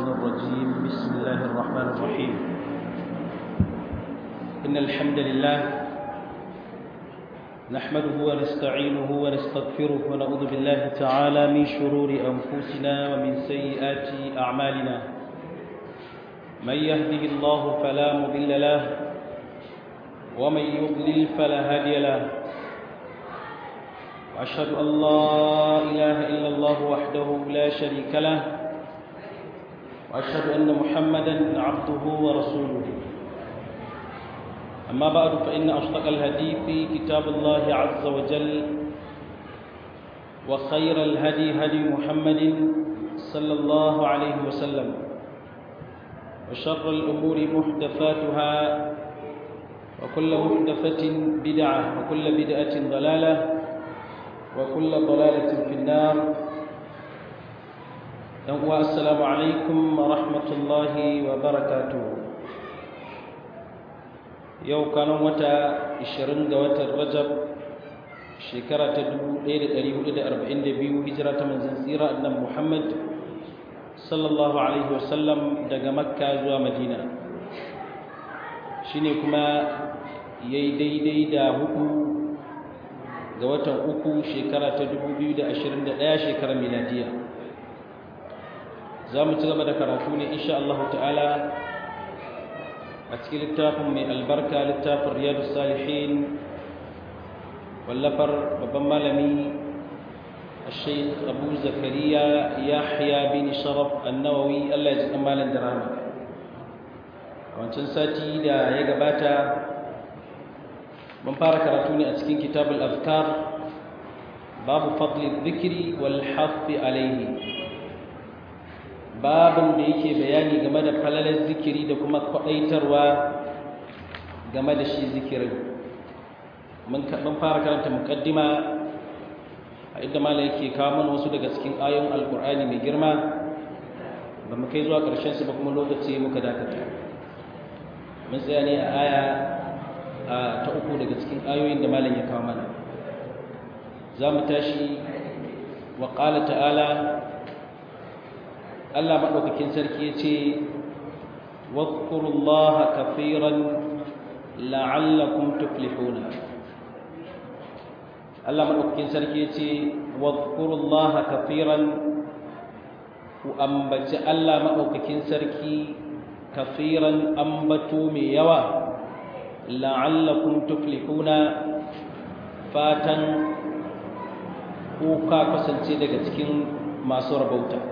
الشيطان الرجيم بسم الله الرحمن الرحيم إن الحمد لله نحمده ونستعينه ونستغفره ونعوذ بالله تعالى من شرور أنفسنا ومن سيئات أعمالنا من يهده الله فلا مضل له ومن يضلل فلا هادي له وأشهد أن لا إله إلا الله وحده لا شريك له وأشهد أن محمدا عبده ورسوله أما بعد فإن أصدق الحديث كتاب الله عز وجل وخير الهدي هدي محمد صلى الله عليه وسلم وشر الأمور محدثاتها وكل محدثة بدعة وكل بدعة ضلالة وكل ضلالة في النار السلام عليكم ورحمة الله وبركاته yau kanan wata 20 ga watan rajab shekara ta 1442 hijira ta manzan tsira annan muhammad sallallahu alaihi wasallam daga makka zuwa madina shine kuma yayi daidai da hudu ga watan uku shekara ta 2021 shekarar miladiya za mu ci gaba da karatu ne insha Allah ta'ala a cikin littafin mai albarka littafin riyadu salihin wallafar babban malami الشيخ أبو زكريا يحيى بن شرف النووي الله يجزاه مالا درهما wancan sati da ya gabata mun fara karatu ne a cikin kitabul afkar babu fadli dhikri wal hafi alaihi babin da yake bayani game da falalar zikiri da kuma kwadaitarwa game da shi zikirin mun fara karanta mukaddima a inda mala yake kawo mana wasu daga cikin ayoyin alkur'ani mai girma ba mu kai zuwa ƙarshen su ba kuma lokaci muka dakata mun tsaya ne a aya ta uku daga cikin ayoyin da malam ya kawo mana za mu tashi wa ƙala ta'ala Allah maɗaukakin sarki ya ce wadkurullaha kafiran la'allakum tuflihuna Allah maɗaukakin sarki ya ce wadkurullaha kafiran ku ambaci Allah maɗaukakin sarki kafiran ambato mai yawa la'allakum tuflihuna fatan ko ka kasance daga cikin masu rabauta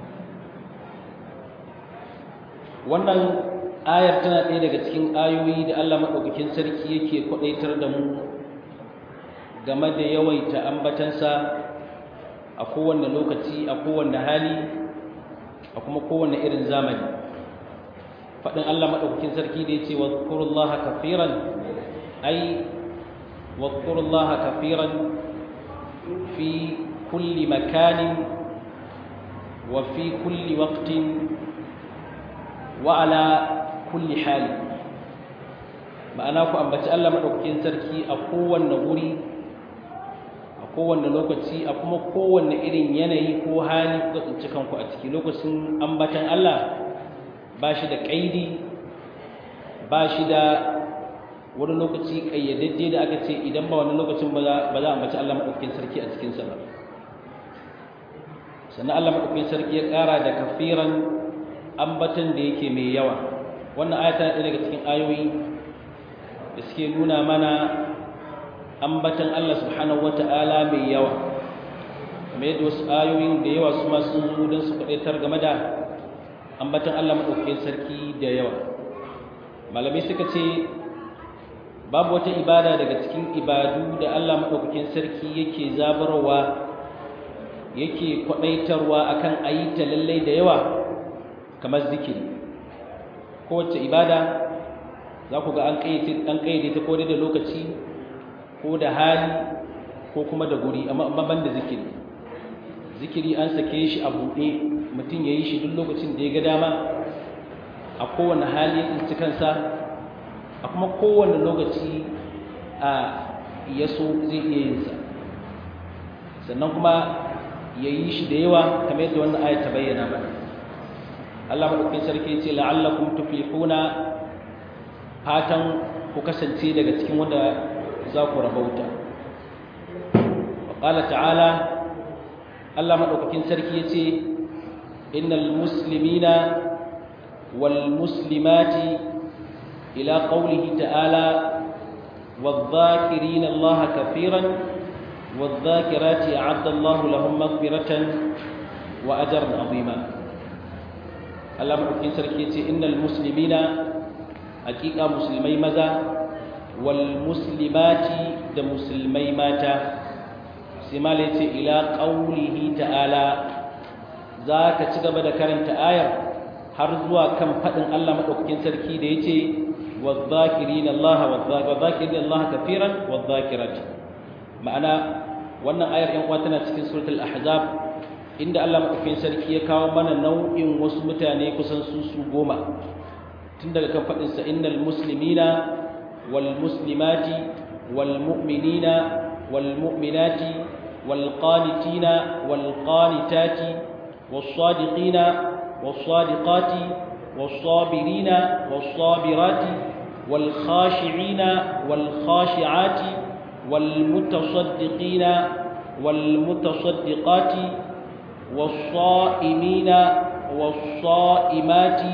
wannan ayar tana ɗaya daga cikin ayoyi da Allah maɗaukakin sarki yake kwaɗaitar da mu game da yawaita ambatansa a kowane lokaci a kowane hali a kuma kowane irin zamani faɗin Allah maɗaukakin sarki da ya ce wa zukurullaha kafiran ai wa zukurullaha kafiran fi kulli makanin wa fi kulli waqtin wa ala kulli hali ma'ana ku ambaci Allah maɗaukakin sarki a kowanne wuri a kowanne lokaci a kuma kowanne irin yanayi ko hali ku tsinci kanku a ciki lokacin ambatan Allah ba shi da ƙaidi ba shi da wani lokaci ƙayyadadde da aka ce idan ba wani lokacin ba za a ambaci Allah maɗaukakin sarki a cikinsa ba sannan Allah maɗaukakin sarki ya ƙara da kafiran ambatan da yake mai yawa wannan ayata ɗaya daga cikin ayoyi da suke nuna mana ambatan Allah subhanahu wata'ala mai yawa kamar yadda wasu ayoyin da yawa su masu zo don su faɗaitar game da ambatan Allah maɗaukakin sarki da yawa malamai suka ce babu wata ibada daga cikin ibadu da Allah maɗaukakin sarki yake zabarwa yake kwaɗaitarwa akan ayi ta lallai da yawa kamar zikiri kowace ibada za ku ga an ƙayyade ta ko da lokaci ko da hali ko kuma da guri amma ban da zikiri zikiri an sake shi a buɗe mutum ya yi shi duk lokacin da ya ga dama a kowane hali ya tsinci kansa a kuma kowane lokaci a yaso zai iya yinsa sannan kuma ya yi shi da yawa kamar yadda wannan ayat ta bayyana mana Allah madaukakin sarki ya ce la'allakum tuflihuna fatan ku kasance daga cikin wanda za ku rabauta wa qala ta'ala Allah madaukakin sarki ya ce innal muslimina wal muslimati ila qawlihi ta'ala والذاكرين الله كثيرا والذاكرات أعد الله لهم مغفرة وأجرا عظيما الله مدوكين سركي إن المسلمين حقيقة مسلمي ماذا والمسلمات ده مسلمي ماتا سمالة إلى قوله تعالى ذاك تجب ذكرت آية هرزوا كم فتن الله مدوكين سركي ده يتي والذاكرين الله والذاكرين الله كثيرا والذاكرات ma'ana wannan ayar yan uwa tana cikin suratul ahzab inda Allah madaukakin sarki ya kawo mana nau'in wasu mutane kusan su su goma tun daga kan fadin sa innal muslimina wal muslimati wal mu'minina wal mu'minati wal qanitina wal qanitati was sadiqina was sadiqati was sabirina was sabirati wal khashi'ina wal khashi'ati والمتصدقين والمتصدقات والصائمين والصائمات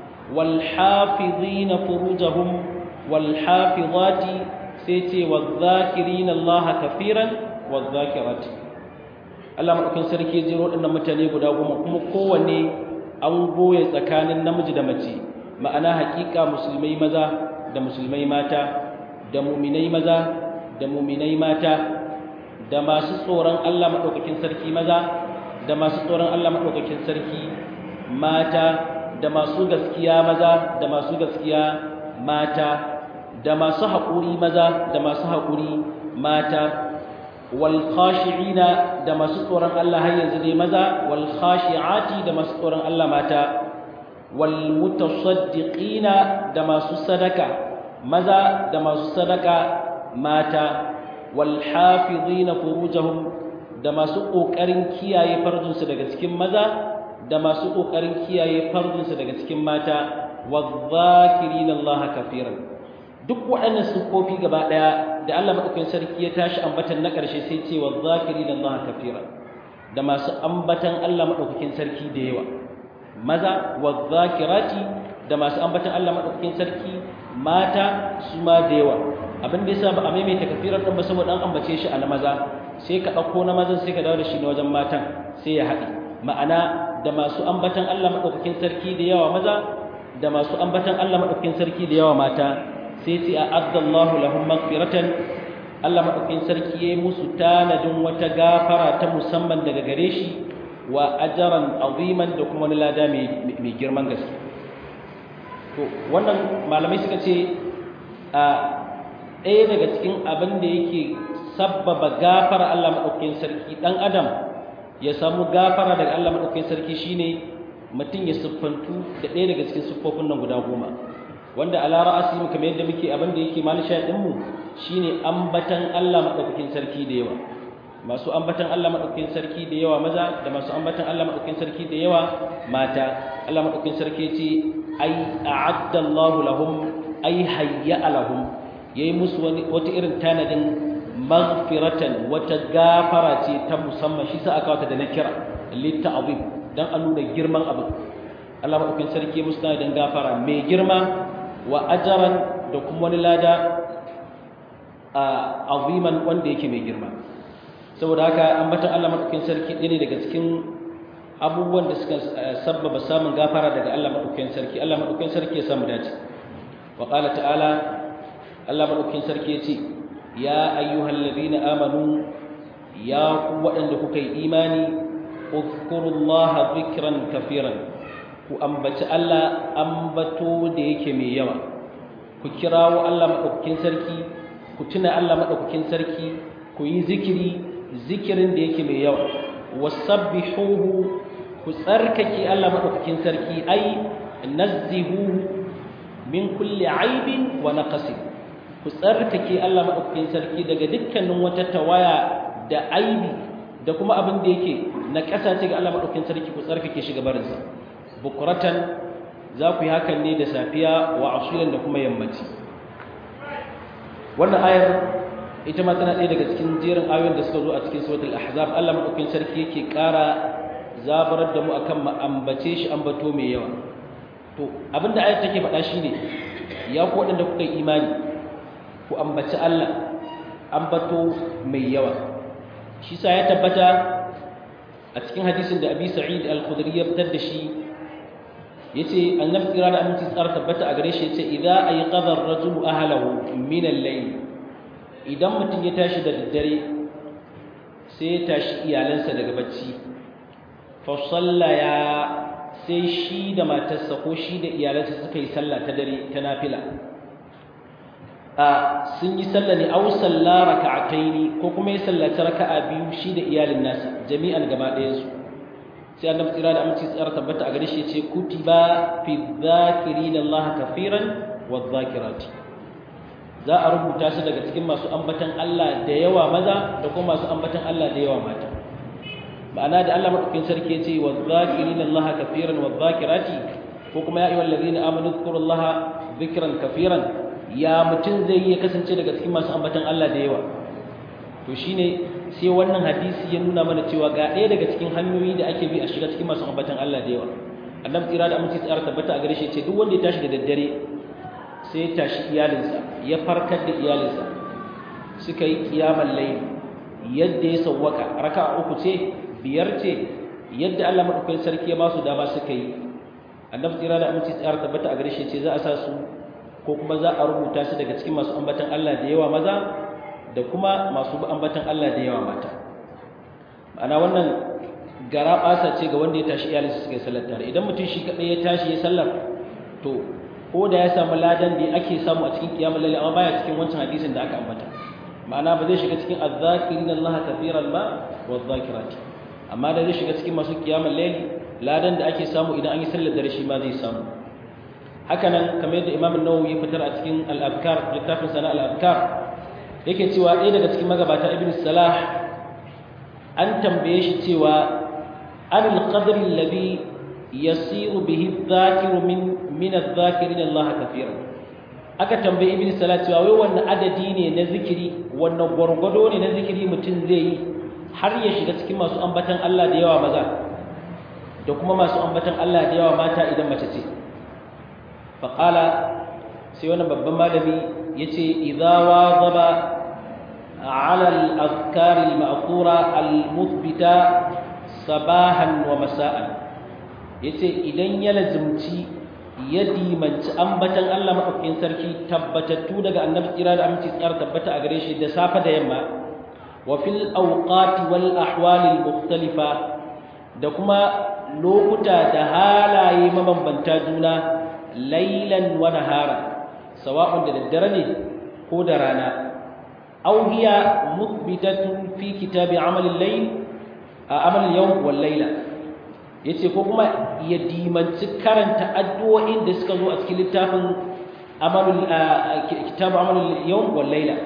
والحافظين فروجهم والحافظات سيتي والذاكرين الله كثيرا والذاكرات Allah madaukin sarki ya jiro dinnan mutane guda goma kuma kowanne an goye tsakanin namiji da mace ma'ana hakika musulmai maza da musulmai mata da muminai maza da muminai mata da masu tsoron Allah maɗaukakin sarki maza da masu tsoron Allah maɗaukakin sarki mata da masu gaskiya maza da masu gaskiya mata da masu haƙuri maza da masu haƙuri mata wal khashi'ina da masu tsoron Allah har yanzu dai maza wal khashi'ati da masu tsoron Allah mata wal mutasaddiqina da masu sadaka maza da masu sadaka mata walhafizina furujahum da masu kokarin kiyaye farjinsu daga cikin maza da masu kokarin kiyaye farjinsu daga cikin mata wadh-dhakirina Allah kafiran duk waɗannan sufofi gaba daya da Allah madaukakin sarki ya tashi ambatan na ƙarshe sai ce wadh-dhakirina Allah kafiran da masu ambatan Allah madaukakin sarki da yawa maza wadh-dhakirati da masu ambatan Allah madaukakin sarki mata su ma da yawa abin da yasa ba a maimaita kafirar din ba saboda an ambace shi a na maza sai ka dauko na mazan sai ka dawo da shi na wajen matan sai ya haɗe ma'ana da masu ambatan Allah madaukakin sarki da yawa maza da masu ambatan Allah madaukakin sarki da yawa mata sai ce a'addallahu lahum maghfiratan Allah madaukakin sarki yayi musu tanadin wata gafara ta musamman daga gare shi wa ajran aziman da kuma wani lada mai girman gaske to wannan malamai suka ce a ɗaya daga cikin abin da yake sabbaba gafara Allah maɗaukakin sarki ɗan adam ya samu gafara daga Allah maɗaukakin sarki shine mutum ya siffantu da ɗaya daga cikin siffofin nan guda goma wanda a lara asali kamar yadda muke abin da yake malisha ɗinmu shine ambatan Allah maɗaukakin sarki da yawa masu ambatan Allah maɗaukakin sarki da yawa maza da masu ambatan Allah maɗaukakin sarki da yawa mata Allah maɗaukakin sarki ce ai a'adda Allahu lahum ai hayya lahum yayi musu wani wata irin tanadin maghfiratan wata gafara ce ta musamman shi sa aka wata da na kira litta'zim dan a nuna girman abu Allah madaukakin sarki musu tanadin gafara mai girma wa ajran da kuma wani lada aziman wanda yake mai girma saboda haka ambatan Allah madaukakin sarki ɗaya ne daga cikin abubuwan da suka sabbaba samun gafara daga Allah madaukakin sarki Allah madaukakin sarki ya samu dace wa qala ta'ala Allah madaukakin sarki ya ce ya ayyuhal ladina amanu ya ku waɗanda kuka yi imani uzkurullaha dhikran kafiran ku ambaci Allah ambato da yake mai yawa ku kirawo Allah madaukakin sarki ku tuna Allah madaukakin sarki ku yi zikiri zikirin da yake mai yawa wasabbihuhu ku tsarkake Allah madaukakin sarki ai nazzihuhu min kulli aibin wa naqsin ku tsarkake Allah madaukakin sarki daga dukkanin wata tawaya da aibi da kuma abin da yake na kasace ga Allah madaukakin sarki ku tsarkake shi gabarin sa bukuratan za ku yi hakan ne da safiya wa asilan da kuma yammaci wannan ayar ita ma tana ɗaya daga cikin jerin ayoyin da suka zo a cikin suratul ahzab Allah madaukakin sarki yake ƙara zabarar da mu akan mu ambace shi ambato mai yawa to abinda ayar take faɗa shine ya ku waɗanda kuka yi imani ku ambaci Allah ambato mai yawa shi sa ya tabbata a cikin hadisin da Abi Sa'id al-Khudri ya fitar da shi yace annabi tsira da aminci tsara tabbata a gare shi yace idza ayqadha ar-rajulu ahlahu min al-layl idan mutum ya tashi da daddare sai ya tashi iyalansa daga bacci fa sallaya sai shi da matarsa ko shi da iyalansa suka yi sallah ta dare ta nafila a sun yi sallah ne aw salla raka'ataini ko kuma ya sallaci raka'a biyu shi da iyalin nasa jami'an gaba ɗayan su sai annabi tsira da aminci tsara tabbata a gare shi ce kutiba fi dhakirina Allah kafiran wa dhakirati za a rubuta su daga cikin masu ambatan Allah da yawa maza da kuma masu ambatan Allah da yawa mata ma'ana da Allah madaukakin sarki ya ce wa dhakirina Allah kafiran wa dhakirati ko kuma ya ayyuhal ladina amanu dhkurullaha dhikran kafiran ya mutun zai iya kasance daga cikin masu ambatan Allah da yawa to shine sai wannan hadisi ya nuna mana cewa ga ɗaya daga cikin hanyoyi da ake bi a shiga cikin masu ambatan Allah da yawa annabi tsira da aminci tsara tabbata a gare shi ce duk wanda ya tashi da daddare sai ya tashi iyalinsa ya farkar da iyalinsa suka yi kiyamar layl yadda ya sawwaka raka'a uku ce biyar ce yadda Allah madaukakin sarki ya ba su dama suka yi annabi tsira da aminci tsara tabbata a gare shi ce za a sa su ko kuma za a rubuta su daga cikin masu ambatan Allah da yawa maza da kuma masu ambatan Allah da yawa mata ma'ana wannan gara ɓasa ce ga wanda ya tashi iyalinsa suka yi sallar tare idan mutum shi kaɗai ya tashi ya sallar to ko da ya samu ladan da ake samu a cikin kiyamul laili amma baya cikin wancan hadisin da aka ambata ma'ana ba zai shiga cikin azzakirin Allah kafiran ba wa zakirati amma da zai shiga cikin masu kiyamul laili ladan da ake samu idan an yi sallar dare shi ma zai samu haka nan kamar yadda Imam An-Nawawi ya fitar a cikin Al-Abkar littafin sana Al-Abkar yake cewa ɗaya daga cikin magabata Ibn Salah an tambaye shi cewa anil qadri alladhi yasiru bihi adh-dhakiru min min adh-dhakirin Allah kafiran aka tambaye Ibn Salah cewa wai wannan adadi ne na zikiri wannan gwargwado ne na zikiri mutum zai yi har ya shiga cikin masu ambatan Allah da yawa maza da kuma masu ambatan Allah da yawa mata idan mace ce faƙala sai wani babban malami ya ce idawa zaba ala al'azkari ma'akura al-muthbita sabahan wa masa'an ya ce idan ya lazimci ya dimanci ambatan Allah maɗaukin sarki tabbatattu daga annabi tsira da aminci tsar tabbata a gare shi da safe da yamma wa fil awqati wal ahwali mukhtalifa da kuma lokuta da halaye mabambanta juna lailan wa nahara sawa'un da daddare ne ko da rana aw hiya muthbitatun fi kitabi amal al-layl amal al-yawm wal layla yace ko kuma ya dimanci karanta addu'o'in da suka zo a cikin littafin amal kitabu amal al-yawm wal layla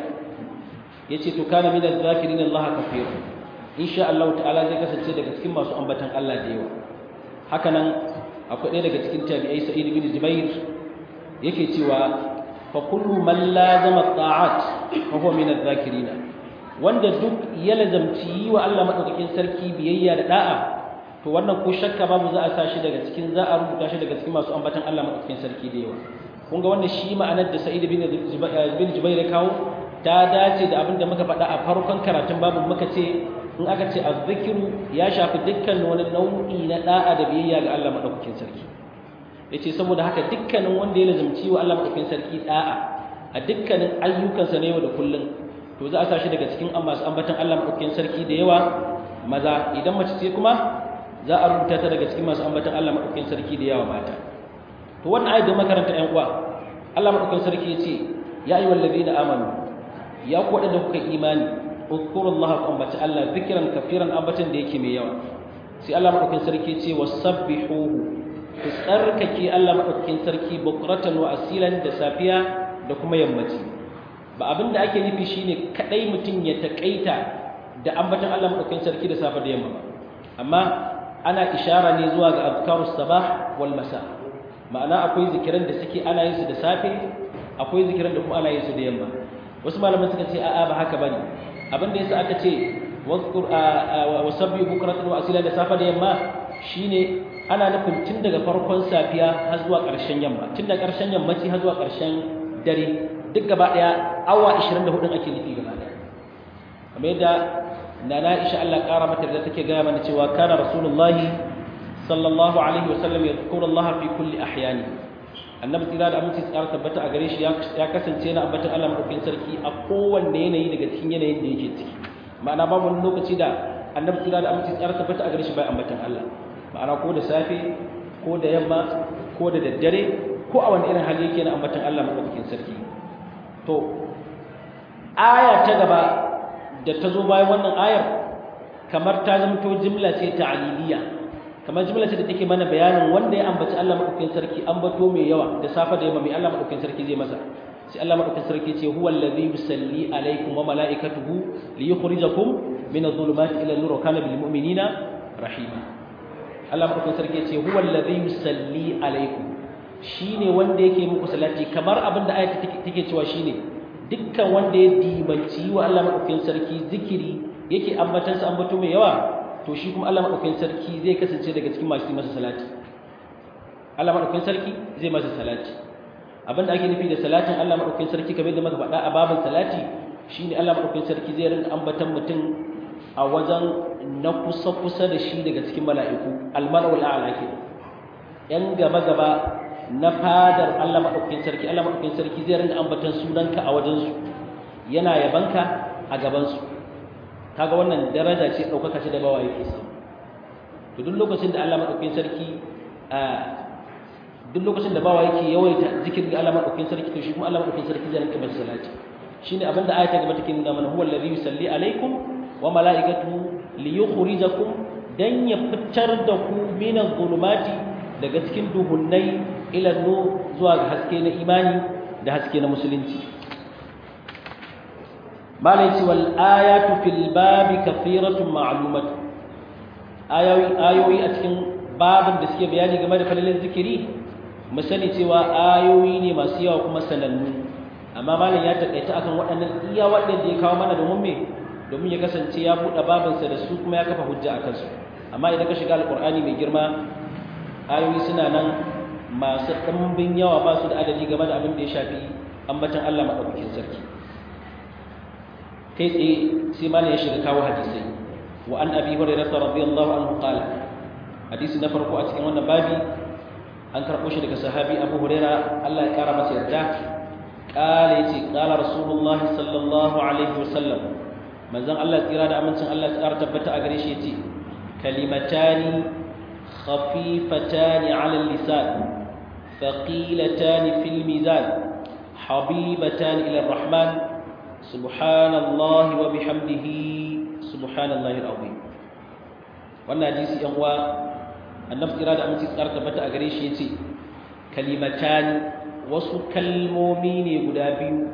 yace to kana min adh-dhakirin Allah kaseera insha Allah ta'ala zai kasance daga cikin masu ambatan Allah da yawa haka nan akwai ɗaya daga cikin tabi'ai sa'id bin jubair yake cewa fa kullu man lazama ta'at fa huwa min adh-dhakirin wanda duk ya lazamci yi wa Allah madaukakin sarki biyayya da da'a to wannan ko shakka babu za a sa shi daga cikin za a rubuta shi daga cikin masu ambatan Allah madaukakin sarki da yawa kun ga wannan shi ma'anar da sa'id bin bin jubair ya kawo ta dace da abin da muka faɗa a farkon karatun babu muka ce in aka ce azzikiru ya shafi dukkan wani nau'i na da'a da biyayya ga Allah madaukakin sarki yace saboda haka dukkanin wanda ya lazumci wa Allah madaukakin sarki da'a a dukkanin ayyukansa na yau da kullun to za a sa shi daga cikin masu ambatan Allah madaukakin sarki da yawa maza idan mace ce kuma za a rubuta ta daga cikin masu ambatan Allah madaukakin sarki da yawa mata to wannan ayat da makaranta ƴan uwa Allah madaukakin sarki yace ya ayyuhal ladina amanu ya ku wadanda kuka imani اذكروا الله قنبت الله ذكرا كثيرا أبتا ديكي ميوا سي الله مدوكين سركي تي وسبحوه تسرككي الله مدوكين سركي بكرة وأسيلا دسافيا دكما يمتي ba abin da ake nufi shine kadai mutum ya takaita da ambatan Allah madaukakin sarki da safa da yamma ba amma ana ishara ne zuwa ga azkarus sabah wal masa ma'ana akwai zikiran da suke ana yin su da safe akwai zikiran da kuma ana yin su da yamma wasu malaman suka ce a'a ba haka bane abin da yasa aka ce wazkur wa sabbi bukratan wa asila da safa da yamma shine ana nufin tun daga farkon safiya har zuwa ƙarshen yamma tun daga ƙarshen yammaci har zuwa ƙarshen dare duk gaba daya awa 24 ake nufi gaba daya kamar yadda nana Aisha Allah ƙara mata da take gaya mana cewa kana rasulullahi sallallahu alaihi wasallam yadhkuru Allah fi kulli ahyani annabi tsira da aminci tsara tabbata a gare shi ya kasance na ambatan Allah madaukakin sarki a kowanne yanayi daga cikin yanayin da yake ciki ma'ana babu wani lokaci da annabi tsira da aminci tsara tabbata a gare shi bai ambatan Allah ma'ana ko da safe ko da yamma ko da daddare ko a wani irin hali yake na ambatan Allah madaukakin sarki to aya ta gaba da ta zo bayan wannan ayar kamar ta zamto jimla ce ta'aliliya kamar jimla ce da take mana bayanin wanda ya ambaci Allah madaukakin sarki ambato mai yawa da safa da yamma mai Allah madaukakin sarki zai masa sai Allah madaukakin sarki ce huwa allazi yusalli alaikum wa malaikatuhu liyukhrijakum min adh-dhulumati ila an-nur wa kana bil mu'minina rahima Allah madaukakin sarki ce huwa allazi yusalli alaikum shine wanda yake muku salati kamar abin da ayati take cewa shine dukkan wanda ya dimanci wa Allah madaukakin sarki zikiri yake ambatansa ambato mai yawa to shi kuma Allah madaukakin sarki zai kasance daga cikin masu masa salati Allah madaukakin sarki zai masa salati abinda ake nufi da salatin Allah madaukakin sarki kamar da muka faɗa a babin salati shine Allah madaukakin sarki zai rinka ambatan mutum a wajen na kusa kusa da shi daga cikin mala'iku al-mala'ul a'la ke yan gaba gaba na fadar Allah madaukakin sarki Allah madaukakin sarki zai rinka ambatan sunanka a wajen su yana yabanka a gaban su kaga wannan daraja ce daukaka ce da bawa yake samu to duk lokacin da Allah madaukakin sarki a duk lokacin da bawa yake yawaita zikirin Allah madaukakin sarki to shi kuma Allah madaukakin sarki zai rinka masa salati shine abinda ayata gaba take nuna mana huwa allazi yusalli alaikum wa malaikatuhu liyukhrijakum dan ya fitar da ku min adh-dhulumati daga cikin duhunnai ila nur zuwa ga haske na imani da haske na musulunci malai wal ayatu fil babi kathiratun ma'lumat ayoyi ayoyi a cikin babin da suke bayani game da falalin zikiri mu sani cewa ayoyi ne masu yawa kuma sanannu amma malam ya takaita akan waɗannan iya waɗanda ya kawo mana domin me domin ya kasance ya buɗe babinsa da su kuma ya kafa hujja a kansu amma idan ka shiga alƙur'ani mai girma ayoyi suna nan masu ɗimbin yawa ba su da adadi game da abin da ya shafi ambatan Allah maɗaukakin sarki kai tsaye sai malam ya shiga kawo hadisai wa an abi hurairah radiyallahu anhu qala hadisi na farko a cikin wannan babi an karɓo shi daga sahabi abu huraira Allah ya ƙara masa yarda ƙala ya ce ƙala rasulullahi sallallahu alaihi wasallam manzan Allah tsira da amincin Allah ya tabbata a gare shi ya ce kalimatani khafifatani ala lisan thaqilatani fil mizan habibatani ila rahman subhanallahi wa bihamdihi subhanallahi alazim wannan hadisi yan uwa annabi kira da aminci tsara tabbata a gare shi yace kalimatani wasu kalmomi ne guda biyu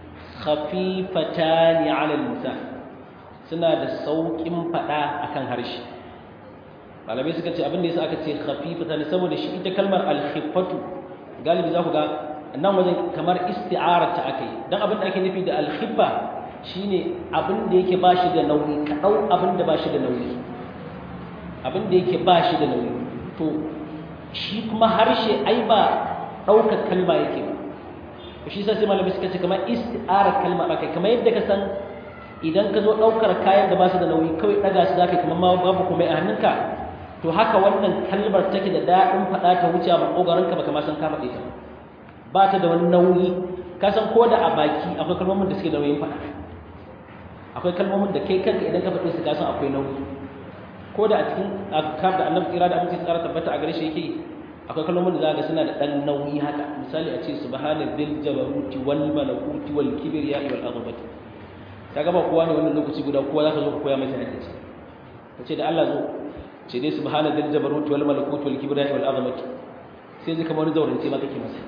khafifatani ala lisan suna da saukin fada akan harshe malamai suka ce abin da yasa aka ce khafifatani saboda shi ita kalmar al-khifatu galibi za ku ga nan wajen kamar isti'arar ta akai dan abin da ake nufi da al-khifa shine abin da yake bashi da nauyi ka dau abin da bashi da nauyi abin da yake bashi da nauyi to shi kuma harshe ai ba ɗaukar kalma yake ba shi sai malamai suka ce kamar isti'arar kalma ba kai kamar yadda ka san idan ka zo ɗaukar kayan da ba su da nauyi kawai ɗaga su zaka kamar ma babu kuma a hannunka to haka wannan kalmar take da daɗin faɗa ta wuce a maƙogaranka ba kamar san ka faɗe ta ba ta da wani nauyi ka san ko da a baki akwai kalmomin da suke da nauyin faɗa akwai kalmomin da kai kanka idan ka faɗe su ka san akwai nauyi ko da a cikin azkar da annabi tsira da aminci tsara tabbata a gare shi yake akwai kalmomin da zaka suna da dan nauyi haka misali a ce subhana dhil jabaruti wal malakuti wal kibriya wal azabati kaga ba kowa ne wannan lokaci guda kowa zaka zo ka koya masa hadisi kace da Allah zo ce dai subhana dhil jabaruti wal malakuti wal kibriya wal azabati sai zai kamar wani zaurance ma kake masa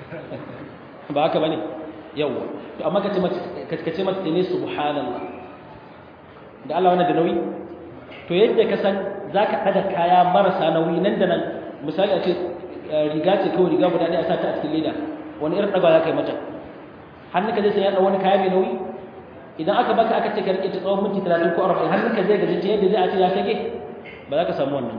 ba haka bane yawa to amma kace mata kace mata ne subhanallah da Allah wannan da nauyi to yadda ka san za ka ɗaga kaya marasa nauyi nan da nan misali a ce riga ce kawai riga guda ɗaya a sata a cikin leda wani irin ɗaga za ka yi mata hannun ka zai sanya ɗan wani kaya mai nauyi idan aka baka aka ce ka rike ta tsawon minti talatin ko arba'in hannun ka zai gaji ta yadda zai a ce ya sake ba za ka samu wannan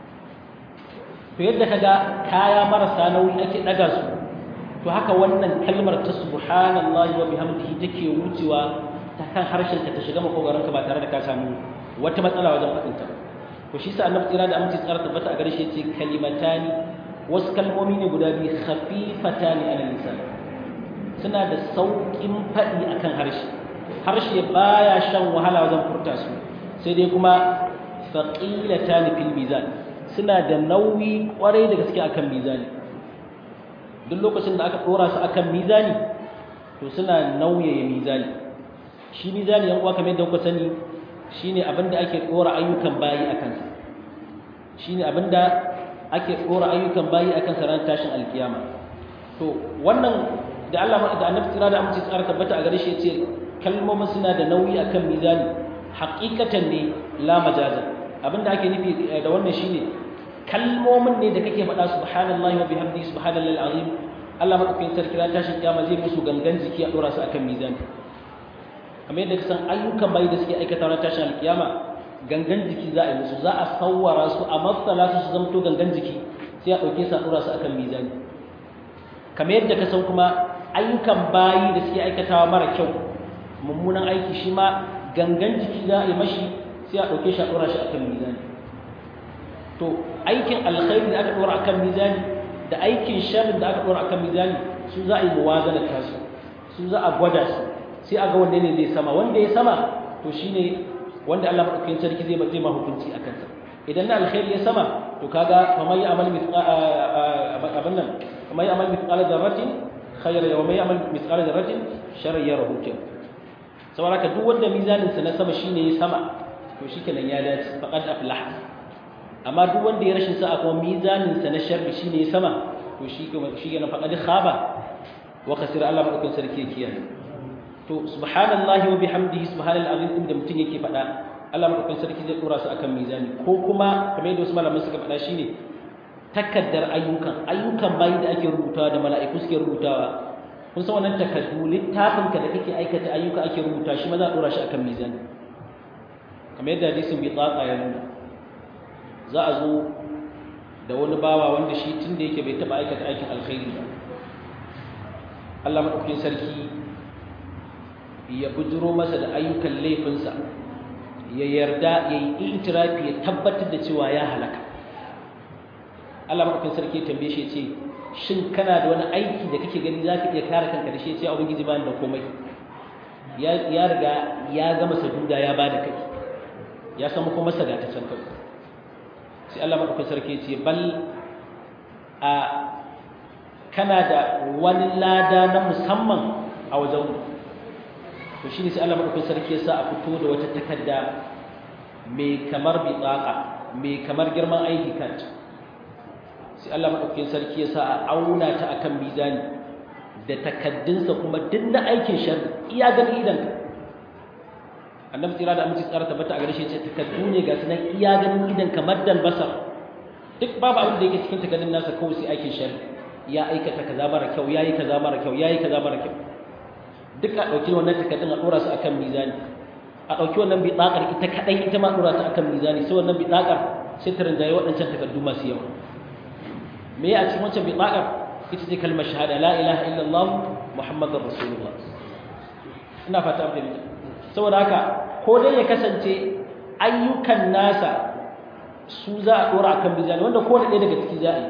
to yadda ka ga kaya marasa nauyi ake ɗaga su to haka wannan kalmar ta subhanallahi wa bihamdihi take wucewa ta kan harshen ka ta shiga makogaranka ba tare da ka samu wata matsala wajen faɗin ta to shi sa annabi tsira da aminci tsara tabbata a gare shi yace kalimatani wasu kalmomi ne guda biyu khafifatani ala lisan suna da sauƙin faɗi akan harshe harshe baya shan wahala wajen furta su sai dai kuma faqilatani fil mizan suna da nauyi kwarai da gaske akan mizani duk lokacin da aka dora su akan mizani to suna nauyaye mizani shi mizani yan uwa kamar yadda kuka sani shine abinda ake dora ayyukan bayi akan sa shine abinda ake dora ayyukan bayi akan sa ran tashin alkiyama to wannan da Allah da Annabi tsira da amince tsara tabbata a gare shi yace kalmomin suna da nauyi akan mizani haqiqatan ne la majaza abinda ake nufi da wannan shine kalmomin ne da kake faɗa subhanallahi wa bihamdihi subhanallahi alazim Allah madaukakin sarki ran tashin kiyama zai musu gangan jiki a dora su akan mizani kamar yadda kasan ayyukan bai da suke aikata ran tashin alkiyama gangan jiki za a yi musu za a sawwara su a matsala su su zamto gangan jiki sai a ɗauke su a dora su akan mizani kamar yadda kasan kuma ayyukan bayi da suke aikatawa mara kyau mummunan aiki shi ma gangan jiki za a yi mashi sai a ɗauke shi a dora shi akan mizani to aikin alkhairi da aka dora akan mizani da aikin sharri da aka dora akan mizani su za a yi muwazana ta su su za a gwada su sai a ga wanne ne zai sama wanda ya sama to shine wanda Allah madaukakin sarki zai zai ma hukunci akan sa idan na alkhairi ya sama to kaga faman ya'mal mithqala abin nan faman ya'mal mithqala dharratin khayran wa man ya'mal mithqala dharratin sharran yarahu kin saboda ka duk wanda mizanin sa na sama shine ya sama to shikenan ya dace faqad aflaha amma duk wanda ya rashin sa'a kuma mizanin sa na sharri shine ya sama to shi kuma shi ne faqad khaba wa khasira Allah madaukakin sarki ya kiyaye to subhanallahi wa bihamdihi subhanal azim din da mutun yake faɗa Allah madaukakin sarki zai dora su akan mizani ko kuma kamar yadda wasu malaman suka faɗa shine takaddar ayyukan ayyukan bayi da ake rubutawa da mala'iku suke rubutawa kun san wannan takaddu littafin ka da kake aikata ayyuka ake rubuta shi ma za a dora shi akan mizani kamar yadda hadisin bi tsaka ya nuna za a zo da wani bawa wanda shi tun da yake bai taɓa aikata aikin alkhairi ba Allah maɗaukakin sarki ya bujiro masa da ayyukan laifinsa ya yarda ya yi itirafi ya tabbatar da cewa ya halaka Allah maɗaukakin sarki ya tambaye shi ce shin kana da wani aiki da kake gani za ka iya kare kanka da shi ya ce abin gizi bani da komai ya riga ya gama saduda ya ba da kai ya samu kuma saga ta can kai sai Allah maɗaukakin sarki ce bal a kana da wani lada na musamman a wajen to shi ne sai Allah maɗaukakin sarki ya sa a fito da wata takarda mai kamar bitsaka mai kamar girman aiki card sai Allah maɗaukakin sarki ya sa a auna ta akan mizani da takaddunsa kuma duk na aikin sharri iya gani idan ka annabi tsira da aminci tsara tabbata a gare shi ce takaddu ne ga sunan iya ganin idan kamar dan basar duk babu abin da yake cikin takaddun nasa kawai sai aikin sharri ya aikata kaza mara kyau yayi kaza mara kyau yayi kaza mara kyau duk a dauki wannan takaddun a dora su akan mizani a dauki wannan bitsakar ita kadai ita ma dora ta akan mizani sai wannan bitsakar sai ta rinjaye waɗancan takaddu masu yawa me ya a cikin wancan bitsakar ita ce kalmar shahada la ilaha illallah muhammadur rasulullah ina fata an fahimta saboda haka ko dai ya kasance ayyukan nasa su za a dora akan mizani wanda ko da ɗaya daga ciki za a yi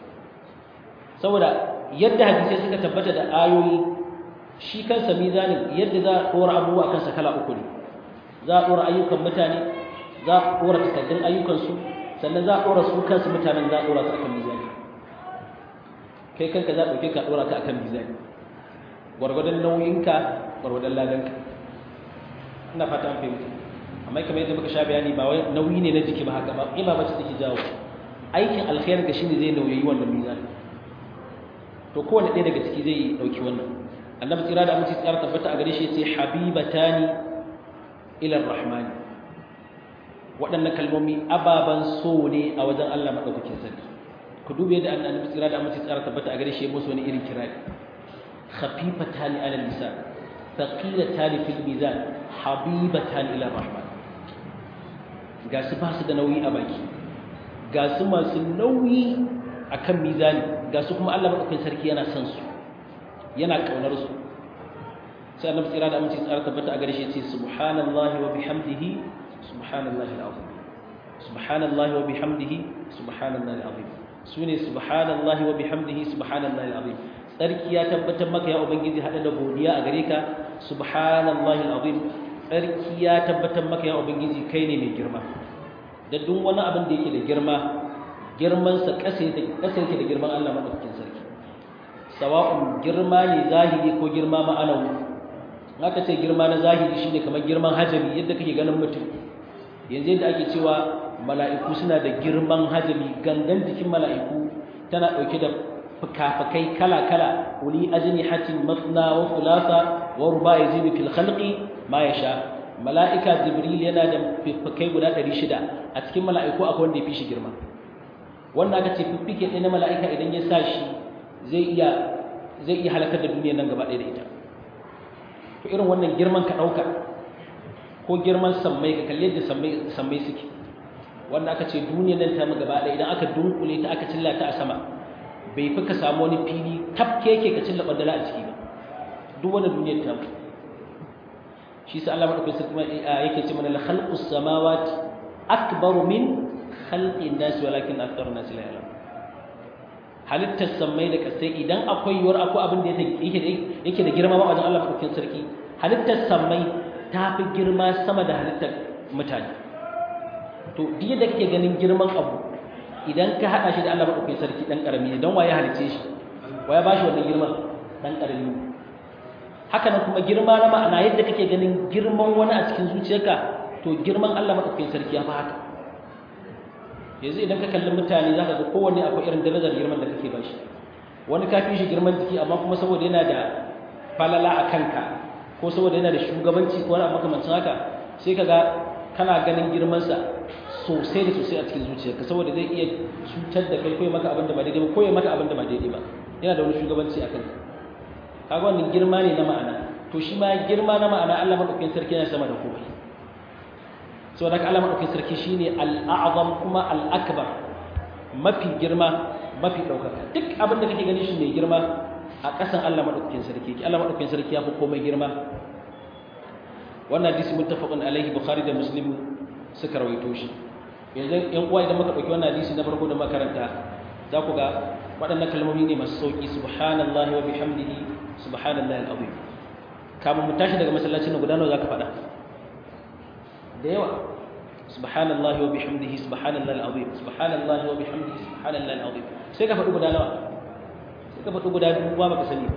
saboda yadda hadisai suka tabbata da ayoyi shi kansa mizanin yadda za a dora abubuwa kansa kala uku ne za a dora ayyukan mutane za a dora takaddun ayyukansu sannan za a dora su kansu mutanen za a dora su akan mizani kai kanka za a ɗauke ka dora ka akan mizani gwargwadon nauyinka gwargwadon ladanka ina fata an fahimta amma kamar yadda muka sha bayani ba wai nauyi ne na jiki ba haka ba ima bace take jawo aikin alkhairin ka shine zai nauyi wannan mizan to kowanne ɗaya daga ciki zai dauki wannan annabi tsira da aminci tsara tabbata a gare shi yace habibatani ila arrahman waɗannan kalmomi ababan so ne a wajen Allah madaukakin sarki ku dube da annabi tsira da amince tsara tabbata a gare shi musu wani irin kirari khafifatani ala lisan thaqilatani fil mizan habibatan ila rahman ga su ba su da nauyi a baki ga su masu nauyi akan mizani ga su kuma Allah madaukakin sarki yana son su yana kaunar su sai annabi tsira da amince tsara tabbata a gare shi ce subhanallahi wa bihamdihi subhanallahi alazim subhanallahi wa bihamdihi subhanallahi alazim sune subhanallahi wa bihamdihi subhanallahi alazim tsarki ya tabbatar maka ya ubangiji hada da godiya a gare ka subhanallahi alazim tsarki ya tabbatar maka ya ubangiji kai ne mai girma da duk wani abin da yake da girma girman sa kasa yake da girman Allah madaukakin sarki sawa'un girma ne zahiri ko girma ma'anawi aka ce girma na zahiri shine kamar girman hajami yadda kake ganin mutum yanzu yadda ake cewa mala'iku suna da girman hajami gangan jikin mala'iku tana dauke da fukafukai kala-kala uli ajnihatin mathna wa thulatha wa ruba yazidu fil khalqi ma yasha mala'ika jibril yana da fukafukai guda 600 a cikin mala'iku akwai wanda ya fi shi girma wannan aka ce fifike ɗaya na mala'ika idan ya sa shi zai iya zai iya halakar da duniyar nan gaba ɗaya da ita to irin wannan girman ka ɗauka ko girman sammai ka kalli yadda sammai suke wanda aka ce duniyar nan ta gaba ɗaya idan aka dunkule ta aka cilla ta a sama bai fi ka samu wani fili tafke yake ka cilla ɓandala a ciki ba duk wani duniyar ta shi sa Allah madaukakin sarki yake ce mana la khalqus samawati akbaru min khalqin nas walakin aktharun nas la ya'lamun halittar sammai da kasai idan akwai yiwuwar akwai abin da yake da girma ba wajen Allah maɗaukin sarki halittar sammai ta fi girma sama da halittar mutane to duk da kake ganin girman abu idan ka haɗa shi da Allah maɗaukin sarki ɗan ƙarami ne don waye halice shi waye ba shi wannan girman ɗan ƙarami haka nan kuma girma na ma'ana yadda kake ganin girman wani a cikin zuciyarka to girman Allah maɗaukin sarki ya fi haka yanzu idan ka kalli mutane za ka ga kowanne akwai irin darajar girman da kake bashi wani ka fi shi girman jiki amma kuma saboda yana da falala a kanka ko saboda yana da shugabanci ko wani abu makamancin haka sai ka ga kana ganin girmansa sosai da sosai a cikin zuciyarka saboda zai iya cutar da kai ko maka abin da ba daidai ba ko ya maka abin da ba daidai ba yana da wani shugabanci a kanka kaga wannan girma ne na ma'ana to shi ma girma na ma'ana Allah madaukakin sarki yana sama da komai saboda haka Allah madaukakin sarki shine al-a'zam kuma al-akbar mafi girma mafi daukaka duk abin da kake gani shi mai girma a ƙasan Allah madaukakin sarki ki Allah madaukakin sarki ya fi komai girma wannan hadisi muttafaqun alaihi bukhari da muslim suka rawaito shi yanzu yan uwa idan muka dauki wannan hadisi na farko da makaranta za ku ga waɗannan kalmomi ne masu sauki subhanallahi wa bihamdihi subhanallahi al-azim kamun mu tashi daga masallacin guda nawa zaka faɗa da yawa subhanallahi wa bihamdihi subhanallahi alazim subhanallahi wa bihamdihi subhanallahi alazim sai ka faɗi guda nawa sai ka faɗi guda biyu ba baka sani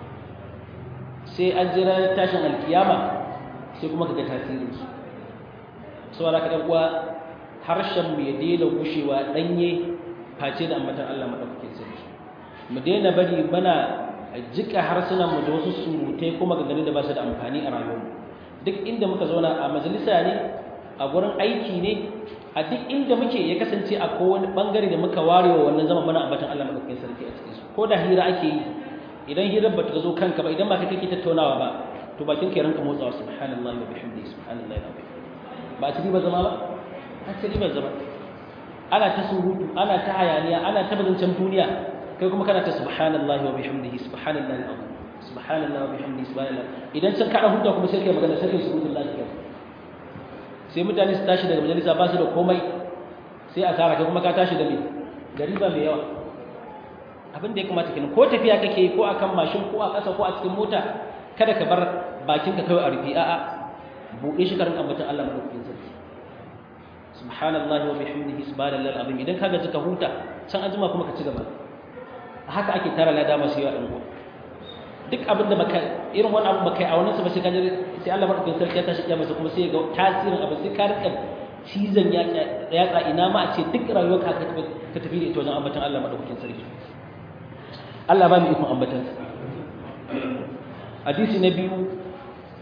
sai an jira tashin alkiyama sai kuma kaga tasirin su saboda ka uwa harshen mu ya daina gushewa danye face da ambatan Allah madaukakin sarki mu daina bari bana jika harsunan mu da wasu surutai kuma gangane da ba su da amfani a rayuwarmu duk inda muka zauna a majalisa ne a gurin aiki ne a duk inda muke ya kasance a kowane bangare da muka ware wa wannan zama mana ambatan Allah madaukakin sarki a cikin su ko da hira ake yi idan hirar ba ta zo kanka ba idan ba kai kake tattaunawa ba to bakin ka ranka motsawa subhanallahi wa bihamdihi subhanallahi alazim ba a ci ba zama ba a ci ba zama ana ta surutu ana ta hayaniya ana ta bazancen duniya kai kuma kana ta subhanallahi wa bihamdihi subhanallahi alazim subhanallahi wa bihamdihi subhanallah idan can kada huta kuma sai kai magana sai kai surutun lafiya sai mutane su tashi daga majalisa ba su da komai sai a tara kai kuma ka tashi da me da riba mai yawa abin da ya kamata kenan ko tafiya kake yi ko akan mashin ko a ƙasa ko a cikin mota kada ka bar bakin ka kawai a rufe a'a buɗe shi karin ambatan Allah madaukakin sarki subhanallahi wa bihamdihi subhanallahi alazim idan ka gaji ka huta can azuma kuma ka ci gaba haka ake tara lada masu yawa ɗan duk abin da baka irin wani abu baka yi a wannan sa ba sai ka sai Allah madaukakin sarki ya tashi kiyama kuma sai ga tasirin abu sai ka rika cizon yatsa ina ma a ce duk rayuwar ka ka tafi da ita wajen ambatan Allah madaukakin sarki Allah ba mu ikon ambatan sa hadisi na biyu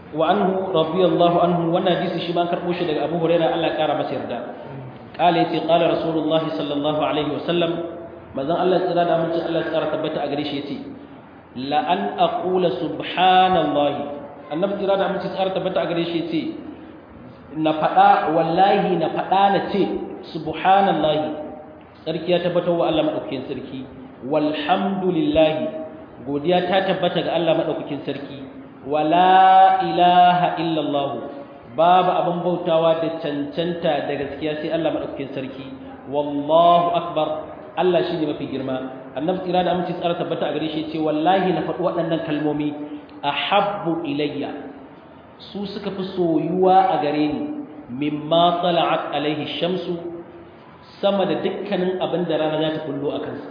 wa anhu radiyallahu anhu wannan hadisi shi ma an karbo shi daga Abu Hurairah Allah ya kara masa yarda qala yace qala rasulullah sallallahu alaihi wasallam manzon Allah tsira da aminci Allah ya tsara tabbata a gare shi yace la an aqula subhanallahi annabi tsira da aminci tsara tabbata a gare shi yace na fada wallahi na fada na ce subhanallahi sarki ya tabbata wa Allah madaukakin sarki walhamdulillahi godiya ta tabbata ga Allah madaukakin sarki wala ilaha illallah babu abin bautawa da cancanta da gaskiya sai Allah madaukakin sarki wallahu akbar Allah shine mafi girma annabi tsira da aminci tsara tabbata a gare shi ce wallahi na faɗi waɗannan kalmomi ahabbu ilayya su suka fi soyuwa a gare ni mimma tala'at alaihi shamsu sama da dukkanin abin da rana za ta kullo a kansa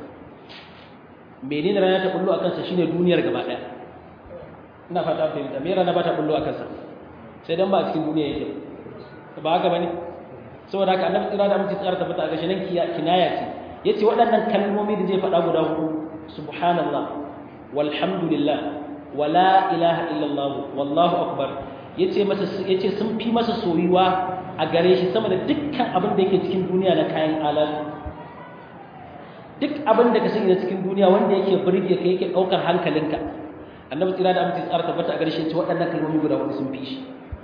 menene rana ta kullo a kansa shine duniyar gaba ɗaya ina fata fahimta me rana ba ta kullo a kansa sai dan ba a cikin duniya yake ba haka bane saboda haka annabi tsira da mutum tsara tabbata a gashi nan kinaya ce yace waɗannan kalmomi da zai faɗa guda hudu subhanallah walhamdulillah wala ilaha illallah wallahu akbar yace masa yace sun fi masa soyuwa a gare shi sama da dukkan abin da yake cikin duniya na kayan alatu duk abin da ka sani na cikin duniya wanda yake burge ka yake daukar hankalinka annabi tsira da amince tsara tabbata a gare shi yace waɗannan kalmomi guda hudu sun fi shi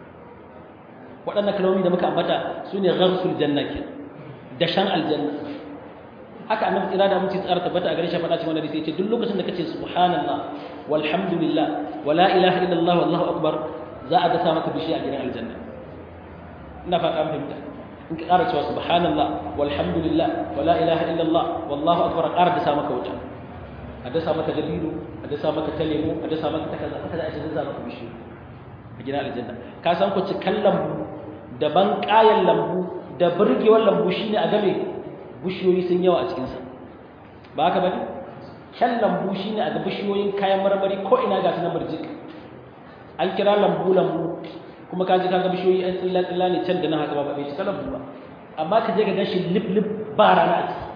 waɗannan kalmomi da muka ambata sune gharsul janna ke da shan aljanna haka annabi tsira da amince tsara tabbata a gare shi faɗa cikin wannan hadisi yace duk lokacin da kace subhanallah walhamdulillah wala ilaha illallah wallahu akbar za a dasa maka bishi a gidan aljanna ina fata an fahimta in ka ƙara cewa subhanallah walhamdulillah wala ilaha illallah wallahu akbar ƙara dasa maka wuta a dasa maka dabino a dasa maka ta lemo a dasa maka ta kaza haka za a ce dasa maka bishi a gidan aljanna ka san ku cikan lambu da ban ƙayan lambu da burgewar lambu shine a game bishiyoyi sun yawa a cikinsa ba haka bane kyan lambu shine a ga bishiyoyin kayan marmari ko ina ga su na murjik an kira lambu lambu kuma ka ji ka ga bishiyoyi an tsilla tsilla ne can da nan haka ba bai cika lambu ba amma ka je ka gashi lip lip ba rana a ciki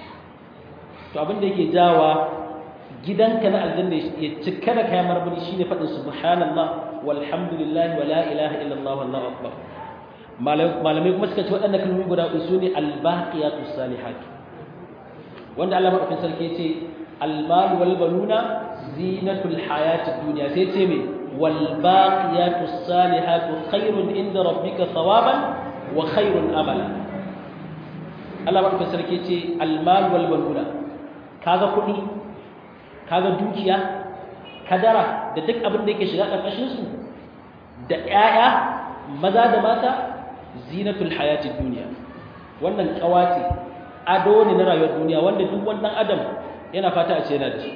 to abin da yake jawa gidanka na aljanna ya cika da kayan marmari shine faɗin subhanallah walhamdulillah wala ilaha illallah wallahu akbar malamai kuma suka ce waɗannan kalmomi guda uku su ne albaqiyatus salihat wanda Allah madaukakin sarki ce almal wal baluna zinatul hayatid dunya sai ce me wal baqiyatus salihatu khairun inda rabbika thawaban wa khairun amala Allah madaukakin sarki ce almal wal baluna kaga kuɗi kaga dukiya kadara da duk abin da yake shiga ƙarƙashin su da ƴaƴa maza da mata zinatul hayatid duniya wannan kawace ado ne na rayuwar duniya wanda duk wannan adam yana fata a ce yana da shi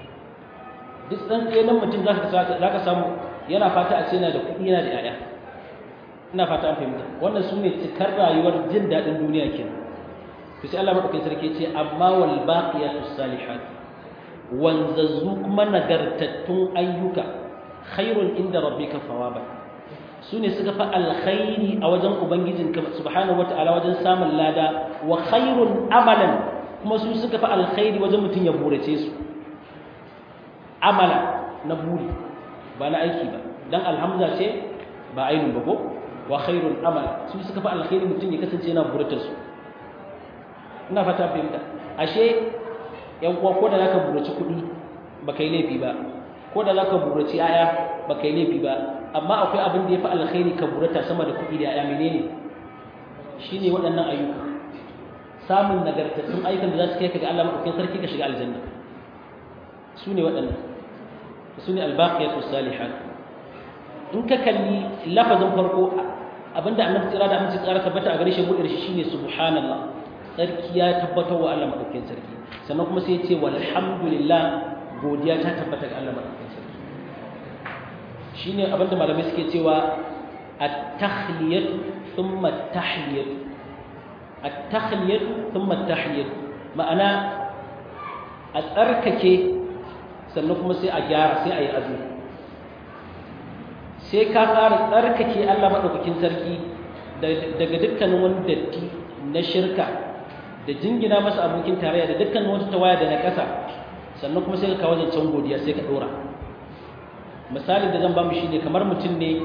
duk dan tsayen mutum zaka zaka samu yana fata a ce yana da kuɗi yana da yaya ina fata an fahimta wannan sune cikar rayuwar jin daɗin duniya kenan to sai Allah madaukakin sarki ce amma wal baqiyatus salihat wanzazzu kuma nagartattun ayyuka khairun inda rabbika thawaban su ne suka fi alkhairi a wajen ubangijinka subhanahu wata'ala wajen samun lada wa khairun amalan kuma su suka fi alkhairi wajen mutum ya burace su amala na buri ba na aiki ba dan alhamza ce ba ainun ba ko wa khairun amala su suka fi alkhairi mutum ya kasance yana buratar su ina fata fahimta ashe yan uwa ko da zaka burace kuɗi ba kai laifi ba ko da zaka burace aya ba kai laifi ba amma akwai abin da ya fi alkhairi ka burata sama da kuɗi da ya menene shi ne waɗannan ayyuka samun nagartattun ayyukan da za su kai ka ga Allah maɗaukin sarki ka shiga aljanna su ne waɗannan su ne albaqiyatu salihat in ka kalli lafazin farko abinda annabi tsira da aminci tsara tabbata a gare shi buɗe shi shine subhanallah sarki ya tabbatar wa Allah maɗaukin sarki sannan kuma sai ya ce walhamdulillah godiya ta tabbata ga Allah maɗaukin sarki shine abinda malamai suke cewa at-takhliyat thumma at-tahliyat at-takhliyat thumma at-tahliyat ma'ana a tsarkake sannan kuma sai a gyara sai a yi azumi sai ka fara tsarkake Allah madaukakin sarki daga dukkanin wani datti na shirka da jingina masa abokin tarayya da dukkanin wata tawaya da na ƙasa sannan kuma sai ka kawo zancen godiya sai ka dora misalin da zan ba mu shine kamar mutum ne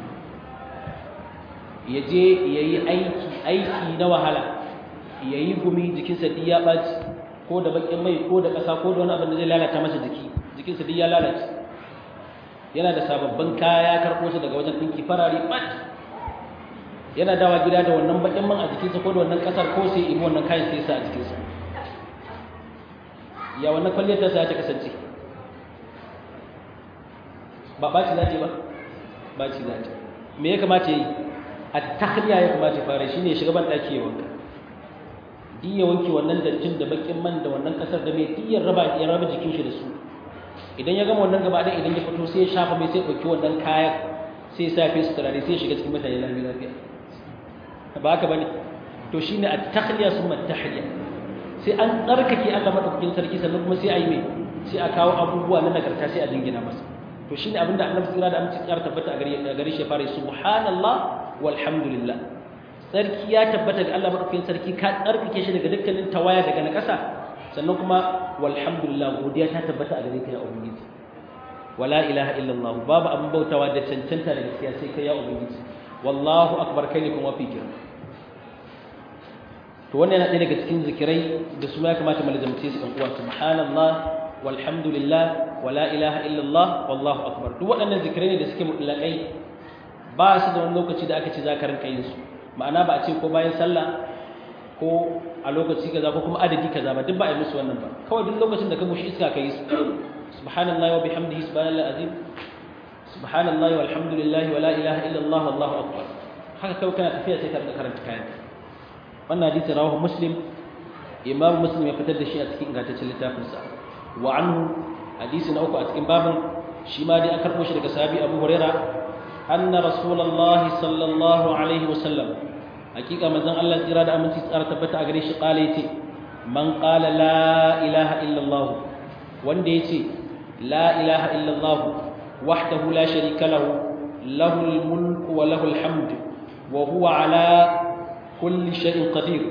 ya je ya yi aiki aiki na wahala ya yi gumi jikinsa duk ya ɓaci ko da baƙin mai ko da ƙasa ko da wani abin da zai lalata masa jiki jikinsa duk ya lalace yana da sababbin kaya karɓo su daga wajen ɗinki farare ɓat yana dawa gida da wannan baƙin man a jikinsa ko da wannan ƙasar ko sai ibi wannan kayan sai sa a jikinsa ya wannan kwalliyar ta sa ta kasance ba ɓaci za ta yi ba ɓaci za ta me ya kamata ya yi a tahliya ya kamata ya fara shine shiga ban ɗaki ya wanka duk ya wanke wannan dattin da baƙin man da wannan ƙasar da mai duk ya raba ya raba jikin shi da su idan ya gama wannan gaba ɗaya idan ya fito sai ya shafa mai sai ya ɗauki wannan kaya sai ya sa fi su turare sai ya shiga cikin mutane lafiya lafiya ba haka bane to shine at-takhliya summa at-tahliya sai an tsarkake Allah madaukakin sarki sannan kuma sai a yi mai sai a kawo abubuwa na nagarta sai a dingina masa to shine abinda Annabi tsira da aminci tsara tabbata a gare a gare shi fara subhanallah walhamdulillah sarki ya tabbata ga Allah madaukakin sarki ka tsarkake shi daga dukkanin tawaya daga nakasa sannan kuma walhamdulillah godiya ta tabbata a gare ka ya ubangiji wala ilaha illallah babu abin bautawa da cancanta da gaskiya sai kai ya ubangiji wallahu akbar kai ne kuma fi girma to wannan yana ɗaya daga cikin zikirai da su ya kamata mu lazamce su ɗan uwa subhanallah walhamdulillah wala ilaha illallah wallahu akbar duk waɗannan zikirai ne da suke mutlaƙai ba su da wani lokaci da aka ce za ka rinka yin su ma'ana ba a ce ko bayan sallah ko a lokaci kaza ko kuma adadi kaza ba duk ba a yi musu wannan ba kawai duk lokacin da ka mushi iska ka yi su subhanallahi wa bihamdihi subhanallahi azim subhanallahi walhamdulillahi wala ilaha illallah wallahu akbar haka kawai kana tafiya sai ka rinka karanta kayan wannan hadisi rawahu muslim imam muslim ya fitar da shi a cikin ingantaccen littafinsa wa anhu hadisi na uku a cikin babin shi ma dai an karɓo shi daga sahabi abu huraira anna rasulullahi sallallahu alaihi wasallam hakika manzon Allah tsira da aminci tsara tabbata a gare shi kala yace man qala la ilaha illallah wanda yace la ilaha illallah wahdahu la sharika lahu lahul mulku wa lahul hamd wa huwa ala kulli shay'in qadir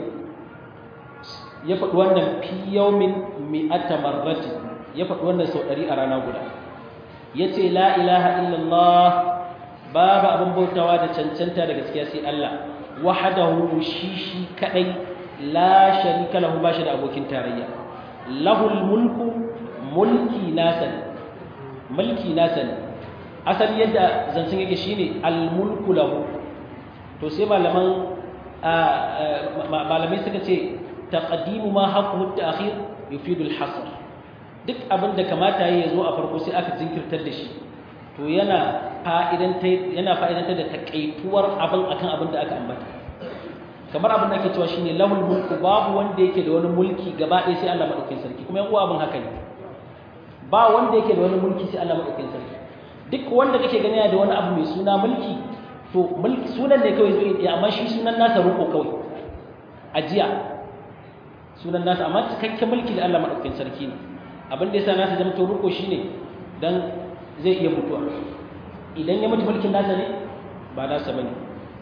ya faɗi wannan fi yawmin mi'ata marrati ya faɗi wannan sau ɗari a rana guda yace la ilaha illallah babu abin bautawa da cancanta da gaskiya sai Allah wahdahu shi shi kadai la sharika lahu ba shi da abokin tarayya lahul mulku mulki nasa mulki nasa asali yadda zancen yake shine al mulku lahu to sai malaman malamai suka ce taqdimu ma haqquhu at-ta'khir yufidu al-hasr duk abin da kamata yayi zo a farko sai aka jinkirtar da shi to yana fa'idanta yana fa'idanta da takaituwar abin akan abin da aka ambata kamar abin da ake cewa shine lahul mulku babu wanda yake da wani mulki gaba ɗaya sai Allah madaukakin sarki kuma yan uwa abin haka ne ba wanda yake da wani mulki sai Allah madaukakin sarki duk wanda kake gani da wani abu mai suna mulki to mulki sunan ne kawai zai amma shi sunan nasa ruko kawai ajiya sunan nasa amma cikakken mulki da Allah madaukakin sarki ne abin da yasa nasa zama to ruko shine dan zai iya mutuwa idan ya mutu mulkin nasa ne ba nasa bane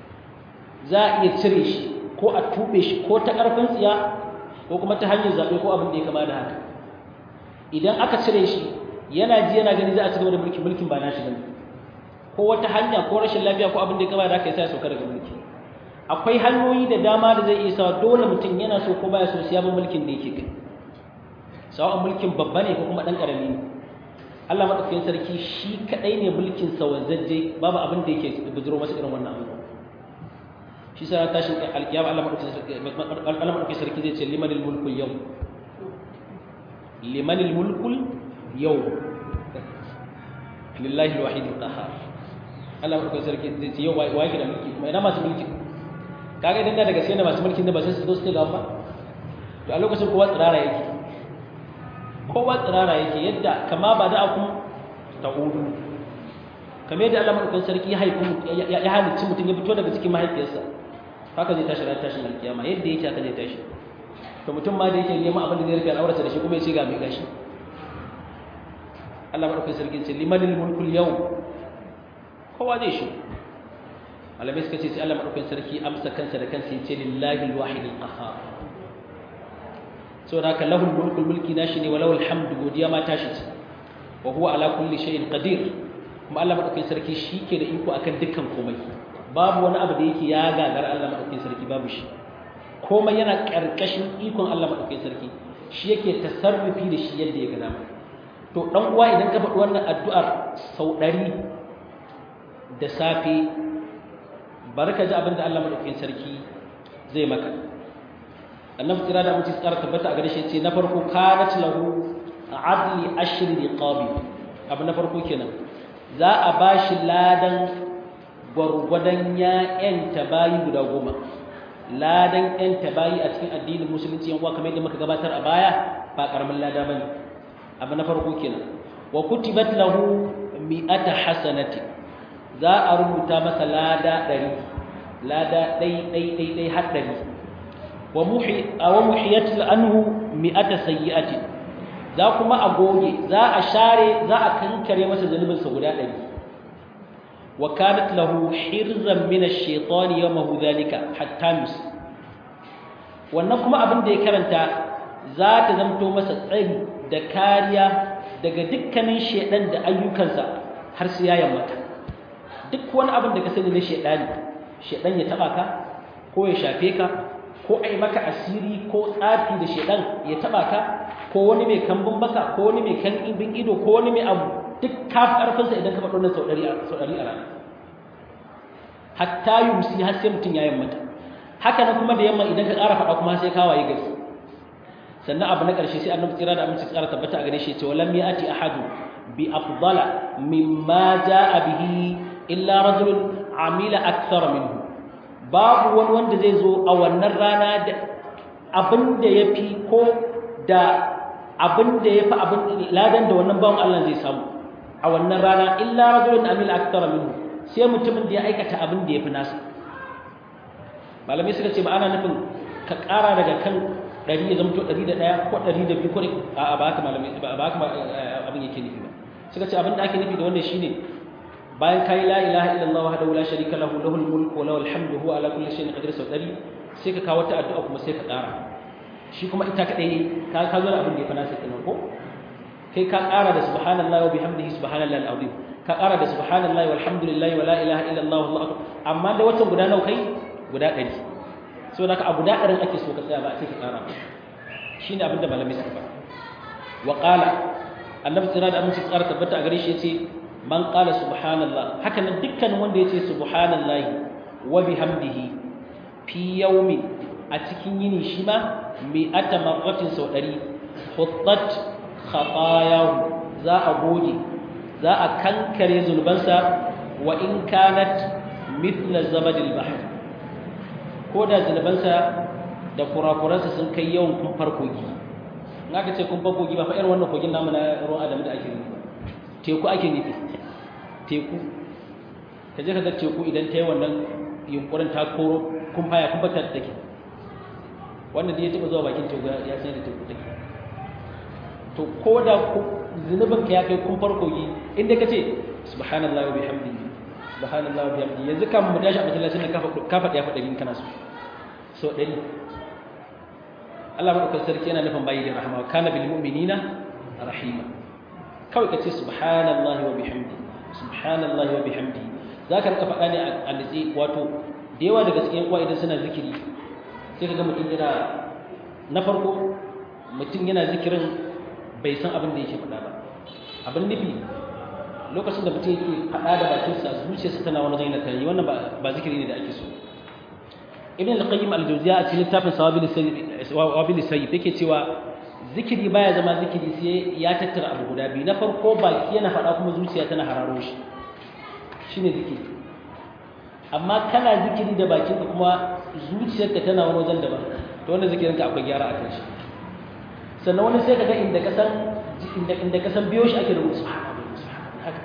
za a iya cire shi ko a tube shi ko ta karfin tsiya ko kuma ta hanyar zabe ko abin da ya kama da haka idan aka cire shi yana ji yana gani za a cigaba da mulkin mulkin ba nashi bane ko wata hanya ko rashin lafiya ko abin da ya kama da haka yasa ya sauka daga mulki akwai hanyoyi da dama da zai iya sawa dole mutum yana so ko baya so sai ya bi mulkin da yake kai sawa'un mulkin babba ne ko kuma dan karami ne Allah madaukakin sarki shi kadai ne mulkin sa wanzaje babu abin da yake bujiro masa irin wannan abu shi sa tashin alkiyama Allah madaukakin sarki Allah madaukakin sarki zai ce limanil mulku yau limanil mulku yau lillahi alwahid alqahar Allah madaukakin sarki zai ce yau wai wai da mulki kuma ina masu mulki kaga idan da daga sai da masu mulkin da ba sai su zo su ce gaba to a lokacin kowa tsirara yake kowa tsirara yake yadda kama ba da akun ta'udu kamar yadda Allah madaukakin sarki ya haifu ya halicci mutum ya fito daga cikin mahaifiyarsa haka zai tashi ran tashin alkiyama yadda yake haka zai tashi to mutum ma da yake neman abin da zai rike al'aurarsa da shi kuma ya ce ga mai gashi Allah madaukakin sarki ce limanil mulkul yau kowa zai shi malamai suka ce sai Allah madaukakin sarki amsa kansa da kansa ya ce lillahi alwahid alqahhar saboda haka lahul mulkul mulki nashi ne walawul hamdu godiya ma tashi ce wa huwa ala kulli shay'in qadir kuma Allah madaukakin sarki shi ke da iko akan dukkan komai babu wani abu da yake ya gagara Allah madaukakin sarki babu shi komai yana karkashin ikon Allah madaukakin sarki shi yake tasarrufi da shi yadda ya ga dama to dan uwa idan ka faɗi wannan addu'ar sau ɗari da safe barka ji abin da Allah madaukakin sarki zai maka annabi kira da mutum tsara tabbata a gare shi ce na farko kanat lahu adli ashri riqabi abu na farko kenan za a bashi ladan gwargwadon ya yanta bayi guda goma ladan yanta bayi a cikin addinin musulunci yan uwa kamar yadda muka gabatar a baya ba karamin lada bane abu na farko kenan wa kutibat lahu mi'ata hasanati za a rubuta masa lada ɗari lada ɗai ɗai ɗai ɗai har ɗari wa muhiyat anhu mi'ata sayyi'ati za kuma a goge za a share za a kankare masa zunubinsa guda ɗari wa kanat lahu hirzan min ash-shaytani yawmahu dhalika hatta mis wannan kuma abin da ya karanta za ta zamto masa tsari da kariya daga dukkanin shedan da ayyukansa har sai ya yammata duk wani abin da ka sani na shedani shedan ya taba ka ko ya shafe ka ko ai maka asiri ko tsafi da shedan ya taba ka ko wani mai kambun baka ko wani mai kan ibin ido ko wani mai abu duk ka karfin sa idan ka faɗo nan sau 100 sau 100 a rana hatta yumsi har sai mutun ya yammata haka nan kuma da yamma idan ka ƙara faɗa kuma sai ka waye gari sannan abu na ƙarshe sai annabi tsira da aminci tsara tabbata a gare shi ce walam ya'ti ahadu bi afdala mimma jaa bihi illa rajulun amila akthara minhu babu wani wanda zai zo a wannan rana da abin da yafi ko da abin da yafi abin ladan da wannan bawan Allah zai samu a wannan rana illa rajulun amila akthara minhu sai mutumin da ya aikata abin da yafi nasa malamai suka ce ba ana nufin ka ƙara daga kan ɗari ya zamto ɗari da ɗaya ko ɗari da biyu ko a ba haka malamai ba haka abin yake nufi ba suka ce abin da ake nufi da wannan shine bayan kai la ilaha illallah wahdahu la sharika lahu lahul mulku wa lahul hamdu huwa ala kulli shay'in qadir sau ɗari sai ka kawo ta addu'a kuma sai ka ƙara shi kuma ita kaɗai ka ka zo da abin da ya fa nasa kenan ko kai ka ƙara da subhanallahi wa bihamdihi subhanallahi al-azim ka ƙara da subhanallahi walhamdulillahi wa la ilaha illallah wallahu akbar amma da watan guda nawa kai guda ɗari so da ka abu da ɗarin ake so ka tsaya ba a ce ka ƙara ba shi ne abinda malamai suka ba wa ƙala annabi tsira da aminci tsara tabbata a gare shi ya ce man ƙala subhanallah haka nan dukkan wanda ya ce subhanallahi wa bihamdihi fi yaumi a cikin yini shi ma mai ata marratin sau ɗari huttat khatayahu za a goge za a kankare zulbansa wa in kanat mithla zabadil bahr ko da zunubansa da kurakuransa sun kai yawan kumfar kogi in aka ce kumfar kogi ba fa irin wannan kogin namu na ruwan adamu da ake nufi teku ake nufi teku ka je ka ga teku idan ta yi wannan yunkurin ta koro kumfa ya kumfa ta take wannan da ya taɓa zuwa bakin teku ya san da teku take to ko da zunubin ka ya kai kumfar kogi inda ka ce subhanallahi wa bihamdihi subhanallah wa bihamdi yanzu kan mu tashi a masallacin nan ka faɗi ya faɗi kana so so ɗari Allah madaukakin sarki yana nufin bayi da rahama kana bil mu'minina rahima kawai ka ce subhanallahi wa bihamdi subhanallahi wa bihamdi zaka rika faɗa ne a nitsi wato da yawa daga cikin uwa idan suna zikiri sai ka ga mutum yana na farko mutum yana zikirin bai san abin da yake faɗa ba abin nufi lokacin da mutum yake faɗa da bakinsa zuciyarsa tana wani zaina tare wannan ba zikiri ne da ake so ibn al-qayyim al-jawziya a cikin littafin sawabil sayyid yake cewa zikiri baya zama zikiri sai ya tattara abu guda biyu na farko baki yana faɗa kuma zuciya tana hararo shi shine zikiri amma kana zikiri da bakinka kuma zuciyarka tana wani wajen daban to wannan zikirinka akwai gyara a kan shi sannan wani sai ka ga inda ka san inda ka san biyo shi ake rubuta subhanallah haka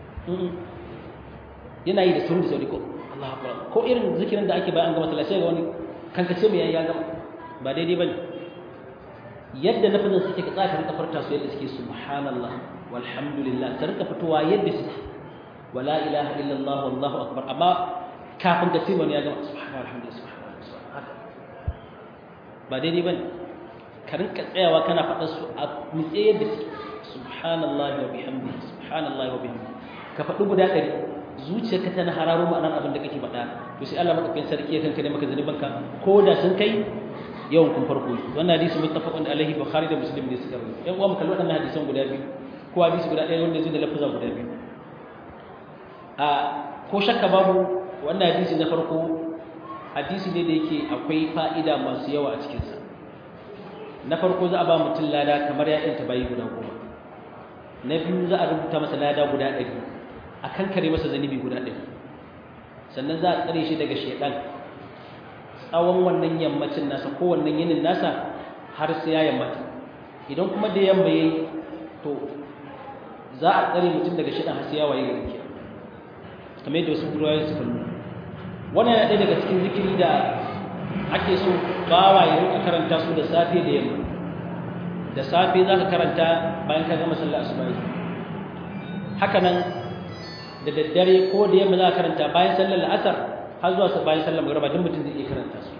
yana yi da sauri sauri ko Allah akbar ko irin zikirin da ake bayan an gama sallah sai ga wani kankace mai yayi ya gama ba daidai bane yadda lafazin suke ka tsaka rika farta su yadda suke subhanallah walhamdulillah ta rika fitowa yadda suke wala ilaha illallah wallahu akbar amma kafin ka ce wani ya gama subhanallah alhamdulillah subhanallah haka ba daidai bane ka rinka tsayawa kana faɗa su a nitse yadda suke subhanallahi wa bihamdihi subhanallahi wa bihamdihi ka faɗi guda ɗari zuciyarka tana hararo ma'anar abin da kake faɗa to sai Allah madaukakin sarki ya kankare maka zanubanka ko da sun kai yawan kun farko wannan hadisi muttafaqun alaihi bukhari da muslim ne suka rubuta yan uwa mu kalli waɗannan hadisan guda biyu ko hadisi guda ɗaya wanda zai da lafaza guda biyu a ko shakka babu wannan hadisi na farko hadisi ne da yake akwai fa'ida masu yawa a cikinsa na farko za a ba mutum lada kamar ya yanta bayi guda goma na biyu za a rubuta masa lada guda ɗari a kankare masa zanibi guda ɗari sannan za a tsare shi daga shaidan tsawon wannan yammacin nasa ko wannan yinin nasa har sai ya yammata idan kuma da yamma yayi to za a tsare mutum daga shaidan har sai ya waye gari kamar yadda wasu ruwayoyi suka nuna wannan yana ɗaya daga cikin zikiri da ake so bawa ya rika karanta su da safe da yamma da safe za ka karanta bayan ka gama sallar asuba haka nan da daddare ko da yamma za ka karanta bayan sallar la'asar har zuwa bayan sallar magriba duk mutum zai iya karanta su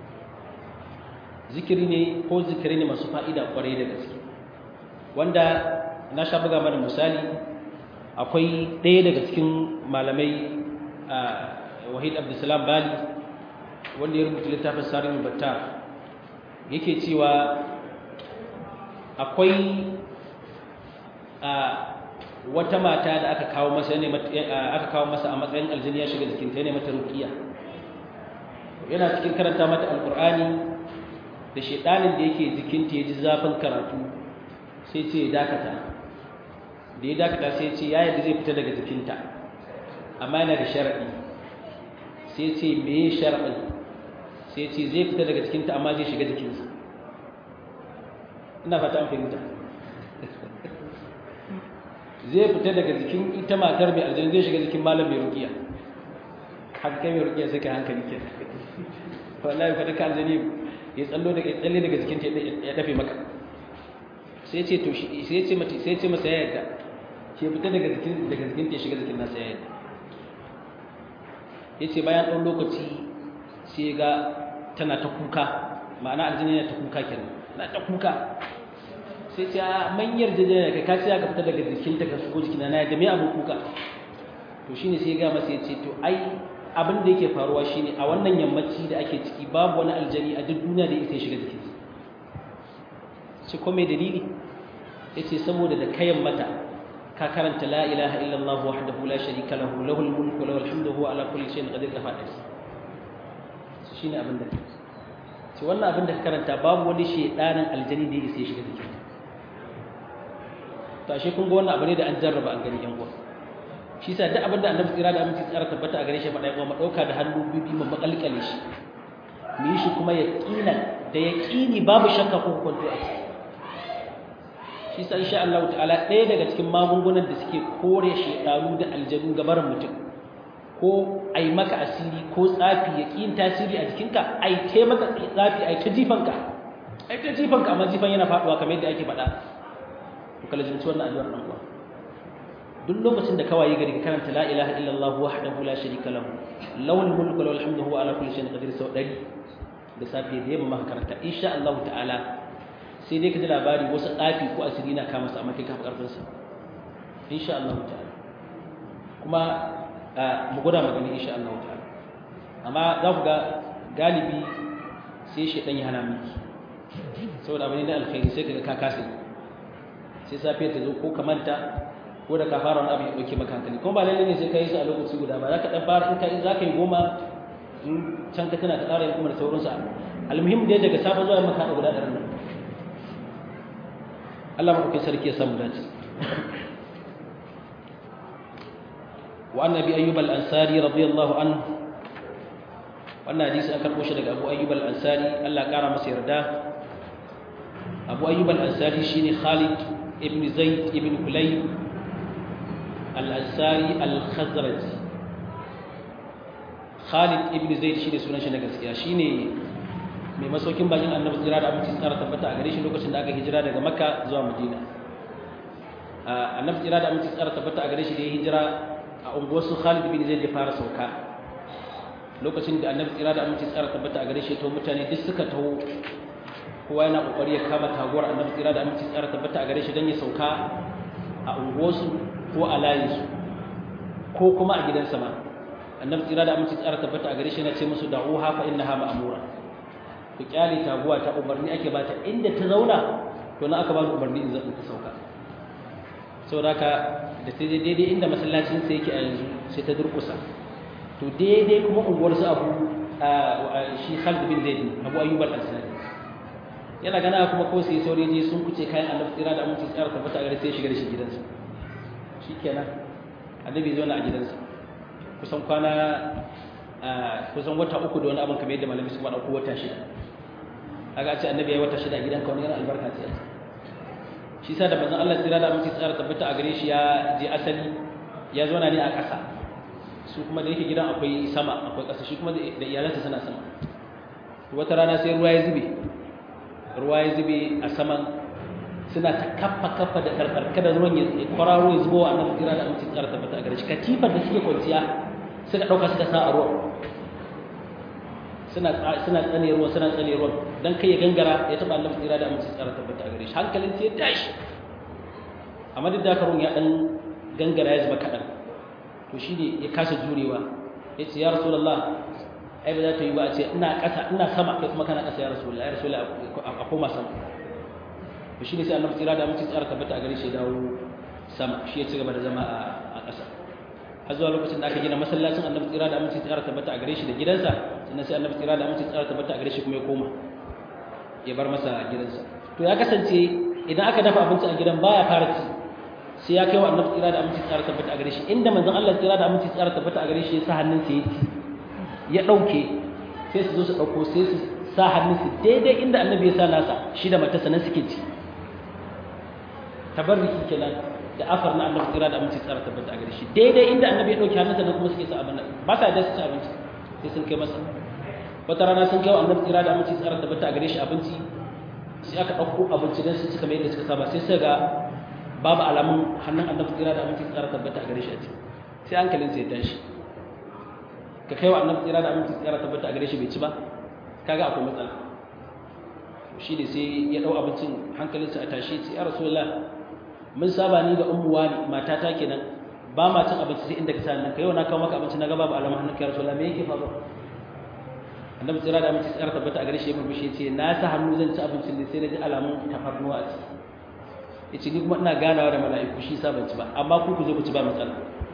zikiri ne ko zikiri ne masu fa'ida kwarai da gaske wanda na sha buga mana misali akwai ɗaya daga cikin malamai wahid abdulsalam bali wanda ya rubuta littafin sarin batta yake cewa akwai wata mata da aka kawo masa ne aka kawo masa a matsayin aljini ya shiga jikinta ne mata ruqiya yana cikin karanta mata alqur'ani da shedanin da yake jikinta ya ji zafin karatu sai ce ya dakata da ya dakata sai ce ya yadda zai fita daga jikinta amma yana da sharadi sai ce me ya sharadin sai ce zai fita daga jikinta amma zai shiga jikinsa ina fata an fahimta zai fita daga jikin ita matar mai aljani zai shiga jikin malam mai rukiya haka kai mai rukiya sai ka hankali ke wallahi fa duka aljani ya tsallo daga tsalle daga jikin ta ya dafe maka sai ce to sai ce mata sai ce masa ya yarda ke fita daga jikin daga jikin ta ya shiga jikin nasa ya yarda yace bayan ɗan lokaci sai ga tana ta kuka ma'ana aljani yana ta kuka kenan na ta kuka sai ce a manyar jajjaya kai ka siya ka fita daga jikinta ka shigo jikina na yadda me abin kuka to shine sai ga masa ya ce to ai abin da yake faruwa shine a wannan yammaci da ake ciki babu wani aljani a duk duniya da yake shiga jikinsa shi ko mai dalili yace saboda da kayan mata ka karanta la ilaha illallah wahdahu la sharika lahu lahul mulku wa lahul hamdu huwa ala kulli shay'in qadir ka fada shi shine abin da shi wannan abin da ka karanta babu wani shedanin aljani da yake shiga jikinsa to ashe kun ga wannan abu ne da an jarraba an gani yan uwa shi sa duk abin da annabi tsira da aminci tsara tabbata a gare shi faɗa kuma ɗauka da hannu bibi mu makalkale shi mu yi shi kuma yaqinan da yaqini babu shakka ko kwanto a ciki shi sa insha Allah ta'ala ɗaya daga cikin magungunan da suke kore shedanu da aljanu gabarin mutum ko ai maka asiri ko tsafi ya ƙin tasiri a jikinka ai te maka tsafi ai ta jifanka ai ta jifanka amma jifan yana faɗuwa kamar yadda ake faɗa to kala jinci wannan addu'ar dan uwa duk lokacin da kawai gari ka karanta la ilaha illallah wahdahu la sharika lahu lahul mulku wa lahul hamdu huwa ala kulli shay'in qadir sau ɗari da safiya da yamma maka karanta insha Allah ta'ala sai dai ka ji labari wasu tsafi ko asiri na kama sa amma kai ka fi karfin sa insha Allah ta'ala kuma mu gwada magani insha Allah ta'ala amma za ku ga galibi sai shedan ya hana miki saboda abin da alkhairi sai kaga ka kasa sai safiya ta zo ko ka manta ko da ka fara wani abu ya dauke maka hankali kuma ba lalle ne sai ka yi su a lokaci guda ba za ka dan fara in ka za ka yi goma in can ka tana ka tsara yin kuma da sauransu almuhim dai daga safa zuwa maka da guda ɗarin nan Allah maɗauki sarki ya samu dace wa annabi ayyub al-ansari radiyallahu anhu wannan hadisi an karɓo shi daga abu ayyub al-ansari Allah ƙara masa yarda abu ayyub al-ansari shine khalid ibn zaid ibn kulayb al-ansari al-khazraj khalid ibn zaid shine sunan shi na gaskiya shine mai masaukin bakin annabi jira da aminci tsara tabbata a gare shi lokacin da aka hijira daga makka zuwa madina annabi jira da aminci tsara tabbata a gare shi da ya hijira a unguwar su khalid ibn zaid ya fara sauka lokacin da annabi jira da aminci tsara tabbata a gare shi to mutane duk suka taho kowa yana kokari ya kama taguwar annabi jira da aminci tsara tabbata a gare shi don ya sauka a unguwarsu ko a layinsu ko kuma a gidansa ma annabi tsira da aminci tsara tabbata a gare shi na ce musu da'uha fa innaha ma'mura ku kyale taguwa ta umarni ake bata inda ta zauna to na aka ba ni umarni in zan ta sauka saboda haka da ta daidai inda masallacin sa yake a yanzu sai ta durkusa to daidai kuma unguwar su abu shi Khalid bin Zaid Abu Ayyub al-Ansari yana gana kuma ko sai saurayi je sun kuce kayan annabi tsira da aminci tsara tabbata a gare sai shiga da shi gidansa shikenan annabi zo na a gidansa kusan kwana kusan wata uku da wani abin kamar yadda malami su faɗa ko wata shida kaga ce annabi ya wata shida a gidanka wani yana albarka ce shi sa da manzon Allah tsira da aminci tsara tabbata a gare shi ya je asali ya zo na ne a ƙasa su kuma da yake gidan akwai sama akwai ƙasa shi kuma da iyalansa suna sama wata rana sai ruwa ya zube ruwa ya zube a saman suna ta kafa kafa da karkar kada ruwan ya kwararo ya zubo a nan tsira da aminci tsara tabbata a gare shi katifar da suke kwanciya suka ɗauka suka sa a ruwan suna suna tsane ruwan suna tsane ruwan dan kai ya gangara ya taba Allah tsira da aminci tsara tabbata a gare shi hankalin sai ya tashi amma duk da karun ya dan gangara ya zuba kadan to shi ne ya kasa jurewa ya ce ya rasulullah ai ba za ta yi ba a ce ina ƙasa ina sama kai kuma kana ƙasa ya rasulullah ya rasulullah a koma sama to shi ne sai annabi tsira da aminci tsara tabbata a gare shi ya dawo sama shi ya ci gaba da zama a ƙasa har zuwa lokacin da aka gina masallacin annabi tsira da aminci tsara tabbata a gare shi da gidansa sannan sai annabi tsira da aminci tsara tabbata a gare shi kuma ya koma ya bar masa gidansa to ya kasance idan aka dafa abinci a gidan baya fara ci sai ya kai wa annabi tsira da aminci tsara tabbata a gare shi inda manzon Allah tsira da aminci tsara tabbata a gare shi ya sa hannun sa yake ya dauke sai su zo su dauko sai su sa hannun su daidai inda annabi ya sa nasa shi da matarsa nan suke ci tabarruki kenan da afar na annabi tsira da aminci tsara tabbata a gare shi daidai inda annabi ya dauke hannunsa nan kuma suke sa abin nan ba sa da su ci abinci sai sun kai masa wata rana sun kai wa annabi tsira da aminci tsara tabbata a gare shi abinci sai aka dauko abinci dan su cika mai yadda suka saba sai sai ga babu alamun hannun annabi tsira da aminci tsara tabbata a gare shi a ciki sai hankalin sai ya tashi ka kai wa annabi tsira da aminci tsara tabbata a gare shi bai ci ba kaga akwai matsala shi ne sai ya dau abincin hankalinsa a tashi sai ya rasulullah mun saba ni da ummu wani matata kenan ba ma cin abinci sai inda ka sa nan kai yau na kawo maka abinci na ga babu alamun hannun ka ya rasulullah me yake faruwa annabi tsira da aminci tsara tabbata a gare shi ya murmushi ya ce na sa hannu zan ci abincin ne sai na ji alamun tafarnuwa a ciki yace ni kuma ina ganawa da mala'iku shi sa ban ci ba amma ku ku zo ku ci ba matsala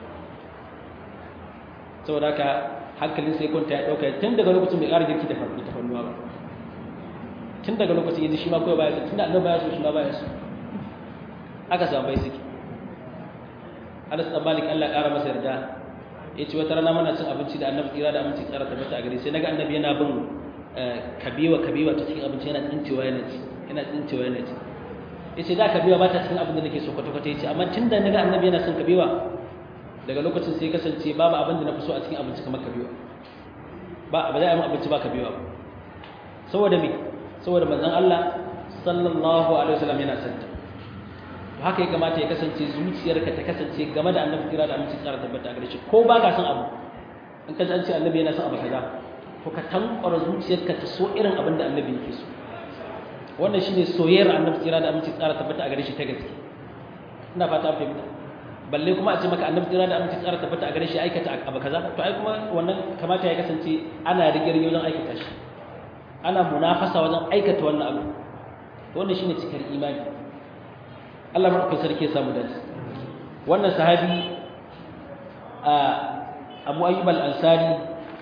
saboda haka hankalin sai kwanta ya dauka tun daga lokacin bai ƙara girki da farko ta fannuwa ba tun daga lokacin yanzu shi ma kawai baya so tun da annabi baya so shi ma baya so aka samu bai suke Anas dan Malik Allah ƙara masa yarda yace wata rana muna cin abinci da annabi tsira da aminci tsara tabbata a gare sai naga annabi yana bin kabewa kabewa ta cikin abinci yana tsincewa yana ci yana tsincewa yana ci yace da kabewa ba ta cikin abin da nake so kwata kwata yace amma tunda naga annabi yana son kabewa daga lokacin sai kasance babu abin da na fi so a cikin abinci kamar kabewa ba ba za a yi abinci ba kabewa ba saboda me saboda manzon Allah sallallahu alaihi wasallam yana son ta to haka ya kamata ya kasance zuciyarka ta kasance game da annabi kira da aminci tsara tabbata gare shi ko ba ka son abu in ka an ce annabi yana son abu kaza to ka tankwara zuciyarka ta so irin abin da annabi yake so wannan shine soyayyar annabi tsira da aminci tsara tabbata a gare shi ta gaske ina fata an fahimta balle kuma a ce maka annabi tsira da aminci tsara tabbata a gare shi aikata abu kaza to ai kuma wannan kamata ya kasance ana rigirgi wajen aikata shi ana munafasa wajen aikata wannan abu to wannan shine cikar imani Allah madaukakin sarki ya samu dace wannan sahabi a Abu Ayyub al-Ansari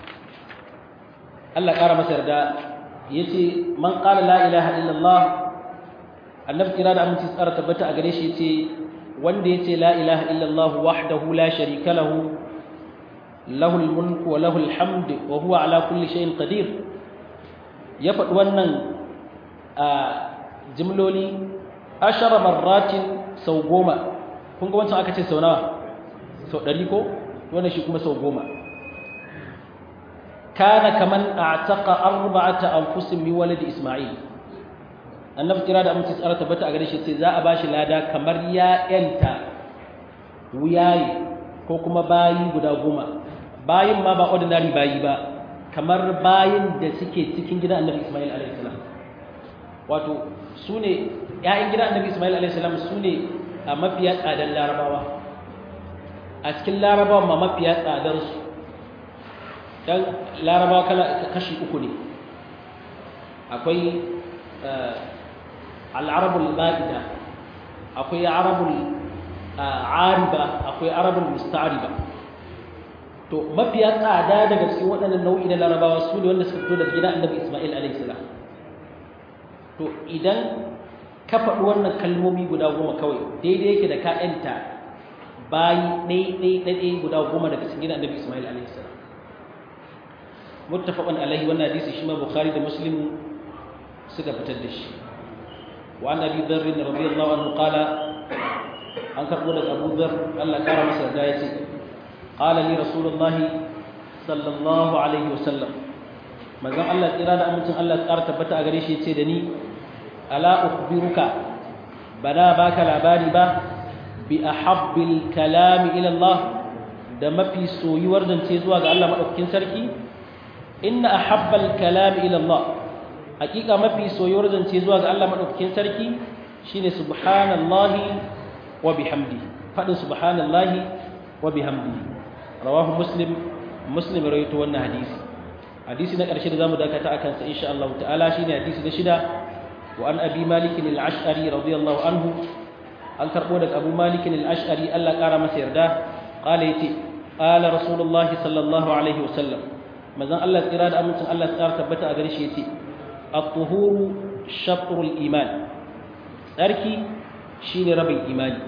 Allah ƙara masa yarda yace man qala la ilaha illallah annabi kira da aminci tsara tabbata a gare shi yace wanda yace la ilaha illallah wahdahu la sharika lahu lahu al-mulku wa lahu al-hamd wa huwa ala kulli shay'in qadir ya faɗi wannan a jimloli ashara marratin sau goma kun ga wancan aka ce sau nawa sau ɗari ko wannan shi kuma sau goma kana kaman a'taqa arba'ata anfusin min waladi isma'il annabi kira da amince tsara tabbata a gare shi sai za a bashi lada kamar ya yanta wuyayi ko kuma bayi guda goma bayin ma ba ordinary bayi ba kamar bayin da suke cikin gidan annabi isma'il alaihi salam wato su ne ‘ya'yan gidan annabi Ismail a.s. su ne a mafiya tsadan larabawa a cikin larabawa ma mafiya tsadar su dan larabawa kala kashi uku ne akwai al'arabul ba'ida akwai arabul ariba akwai arabul musta'riba to mafiya tsada daga cikin waɗannan nau'i na larabawa su ne wanda suka fito daga gidan annabi isma'il alaihi salam to idan ka faɗi wannan kalmomi guda goma kawai daidai yake da ka'yanta bayi ɗai-ɗai-ɗai guda goma daga cikin gidan annabi isma'il alaihi salam muttafaqan alaihi wannan hadisi shi ma bukhari da muslim suka fitar da shi wa an abi dharr radiyallahu anhu qala an karbo daga abu dharr Allah kara masa da yace qala li rasulullahi sallallahu alaihi wasallam manzon Allah tsira da amincin Allah tsara tabbata a gare shi yace da ni ala ukhbiruka bana baka labari ba bi ahabbil kalami ila Allah da mafi soyuwar zance zuwa ga Allah madaukakin sarki inna ahabbal kalami ila Allah hakika mafi soyuwar zance zuwa ga Allah madaukakin sarki shine subhanallahi wa bihamdihi fadin subhanallahi wa bihamdihi rawahu muslim muslim rawaito wannan hadisi hadisi na ƙarshe da zamu dakata akan sa insha Allah ta'ala shine hadisi na shida wa an abi malik al-ash'ari radiyallahu anhu an karbo daga abu malik al-ash'ari Allah ƙara masa yarda qala yati qala rasulullah sallallahu alaihi wasallam manzon Allah tsira da amincin Allah tsara tabbata a gare shi yace at-tuhuru shatrul iman tsarki shine rabin imani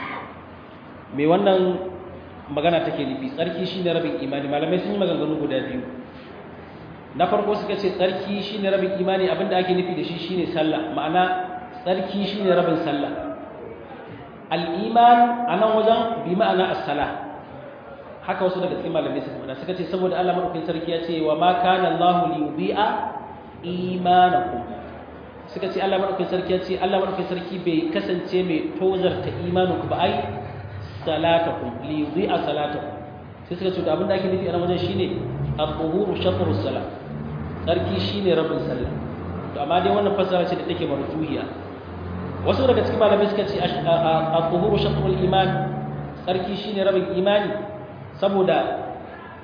me wannan magana take nufi tsarki shine rabin imani malamai sun yi maganganu guda biyu na farko suka ce tsarki shine rabin imani abinda ake nufi da shi shine sallah ma'ana tsarki shine rabin sallah al-iman anan wajen bi ma'ana as-salah haka wasu daga cikin malamai suka faɗa suka ce saboda Allah madaukakin sarki ya ce wa ma kana Allah li yudhi'a imanakum suka ce Allah madaukakin sarki ya ce Allah madaukakin sarki bai kasance mai tozarta imaninku ba ai salatakum li yudhi'a salatakum sai suka ce da abin da ake nufi a wajen shine at-tuhuru shatrus salat sarki shine rabin sallah to amma dai wannan fasara ce da take marjuhiya wasu daga cikin malamai suka ce at-tuhuru shatrul iman sarki shine rabin imani saboda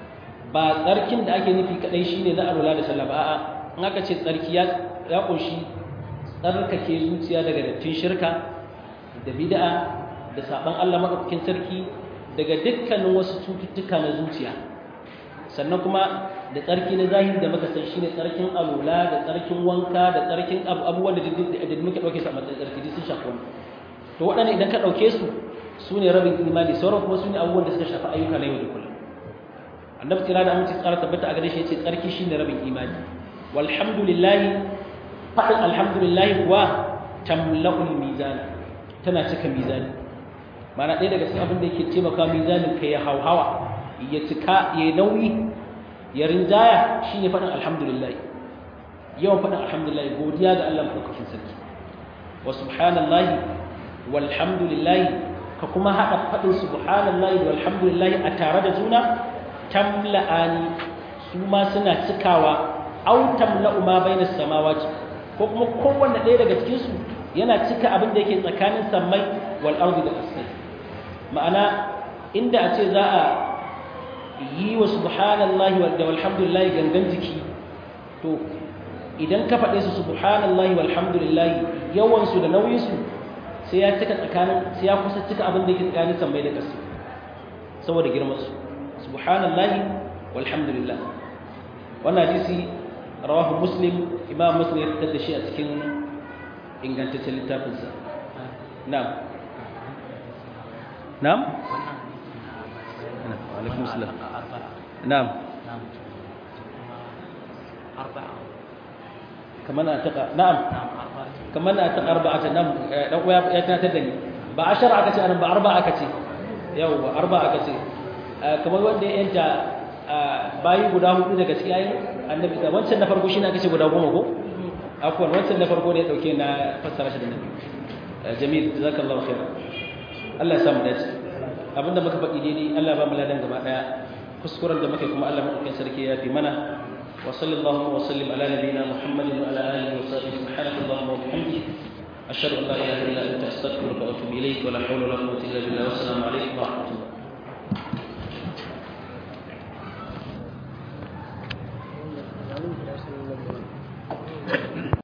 ba tsarkin da ake nufi kadai shine na alwala da sallah ba a'a in aka ce tsarki ya ya kunshi tsarkake zuciya daga dattin shirka da bid'a da saban Allah madaukakin sarki daga dukkanin wasu cututtuka na zuciya sannan kuma da tsarki na zahiri da muka san shine tsarkin alula da tsarkin wanka da tsarkin abubuwan da da muke dauke su a matsayin tsarki sun shafi wani to waɗannan idan ka dauke su su ne rabin imani sauran kuma su ne abubuwan da suka shafi ayyuka na yau da kullum annabi tsira da aminci tsara tabbata a gare shi yace tsarki shine rabin imani walhamdulillahi fadin alhamdulillahi kuwa tamla'ul mizan tana cika mizani mana ɗaya daga cikin abin da yake taimaka mizanin ka ya hauhawa ya cika ya nauyi ya rinjaya shine fadin alhamdulillah yawan fadin alhamdulillah godiya ga Allah madaukakin sarki wa subhanallahi walhamdulillahi ka kuma haɗa faɗin subhanallahi walhamdulillahi a tare da juna tamla'ani su ma suna cikawa au tamla'u ma bayna samawati ko kuma kowanne ɗaya daga cikin su yana cika abin da yake tsakanin sammai wal ardi da ƙasai ma'ana inda a ce za a yi wa subhanallahi da walhamdulillahi gangan jiki to idan ka faɗe su subhanallahi walhamdulillahi yawan su da nauyin su sai ya cika tsakanin sai ya kusa cika abin da yake tsakanin sammai da ƙasa saboda girman su subhanallahi walhamdulillah wannan hadisi rawahu muslim imam muslim ya fitar da shi a cikin ingantaccen littafin sa na'am na'am alaikum salam na'am kamar na ta na'am kamar na ta arba'ata nan dan uwa ya tunatar da ni ba ashara aka ce anan ba arba'a aka ce yau ba arba'a aka ce kamar wanda ya yanta bayi guda hudu daga cikin ayin annabi da wancan na farko shine aka ce guda goma ko afwan wancan na farko ne dauke na fassara shi da nabi jamil jazakallahu khair Allah ya samu dace abinda muka faɗi daidai Allah ba mu ladan gaba daya kuskuren da muke kuma Allah madaukakin sarki ya fi mana وصلى الله وسلم على نبينا محمد وعلى اله وصحبه سبحانك اللهم وبحمدك اشهد ان لا اله الا انت استغفرك واتوب اليك ولا حول ولا قوه الا بالله والسلام عليكم ورحمه الله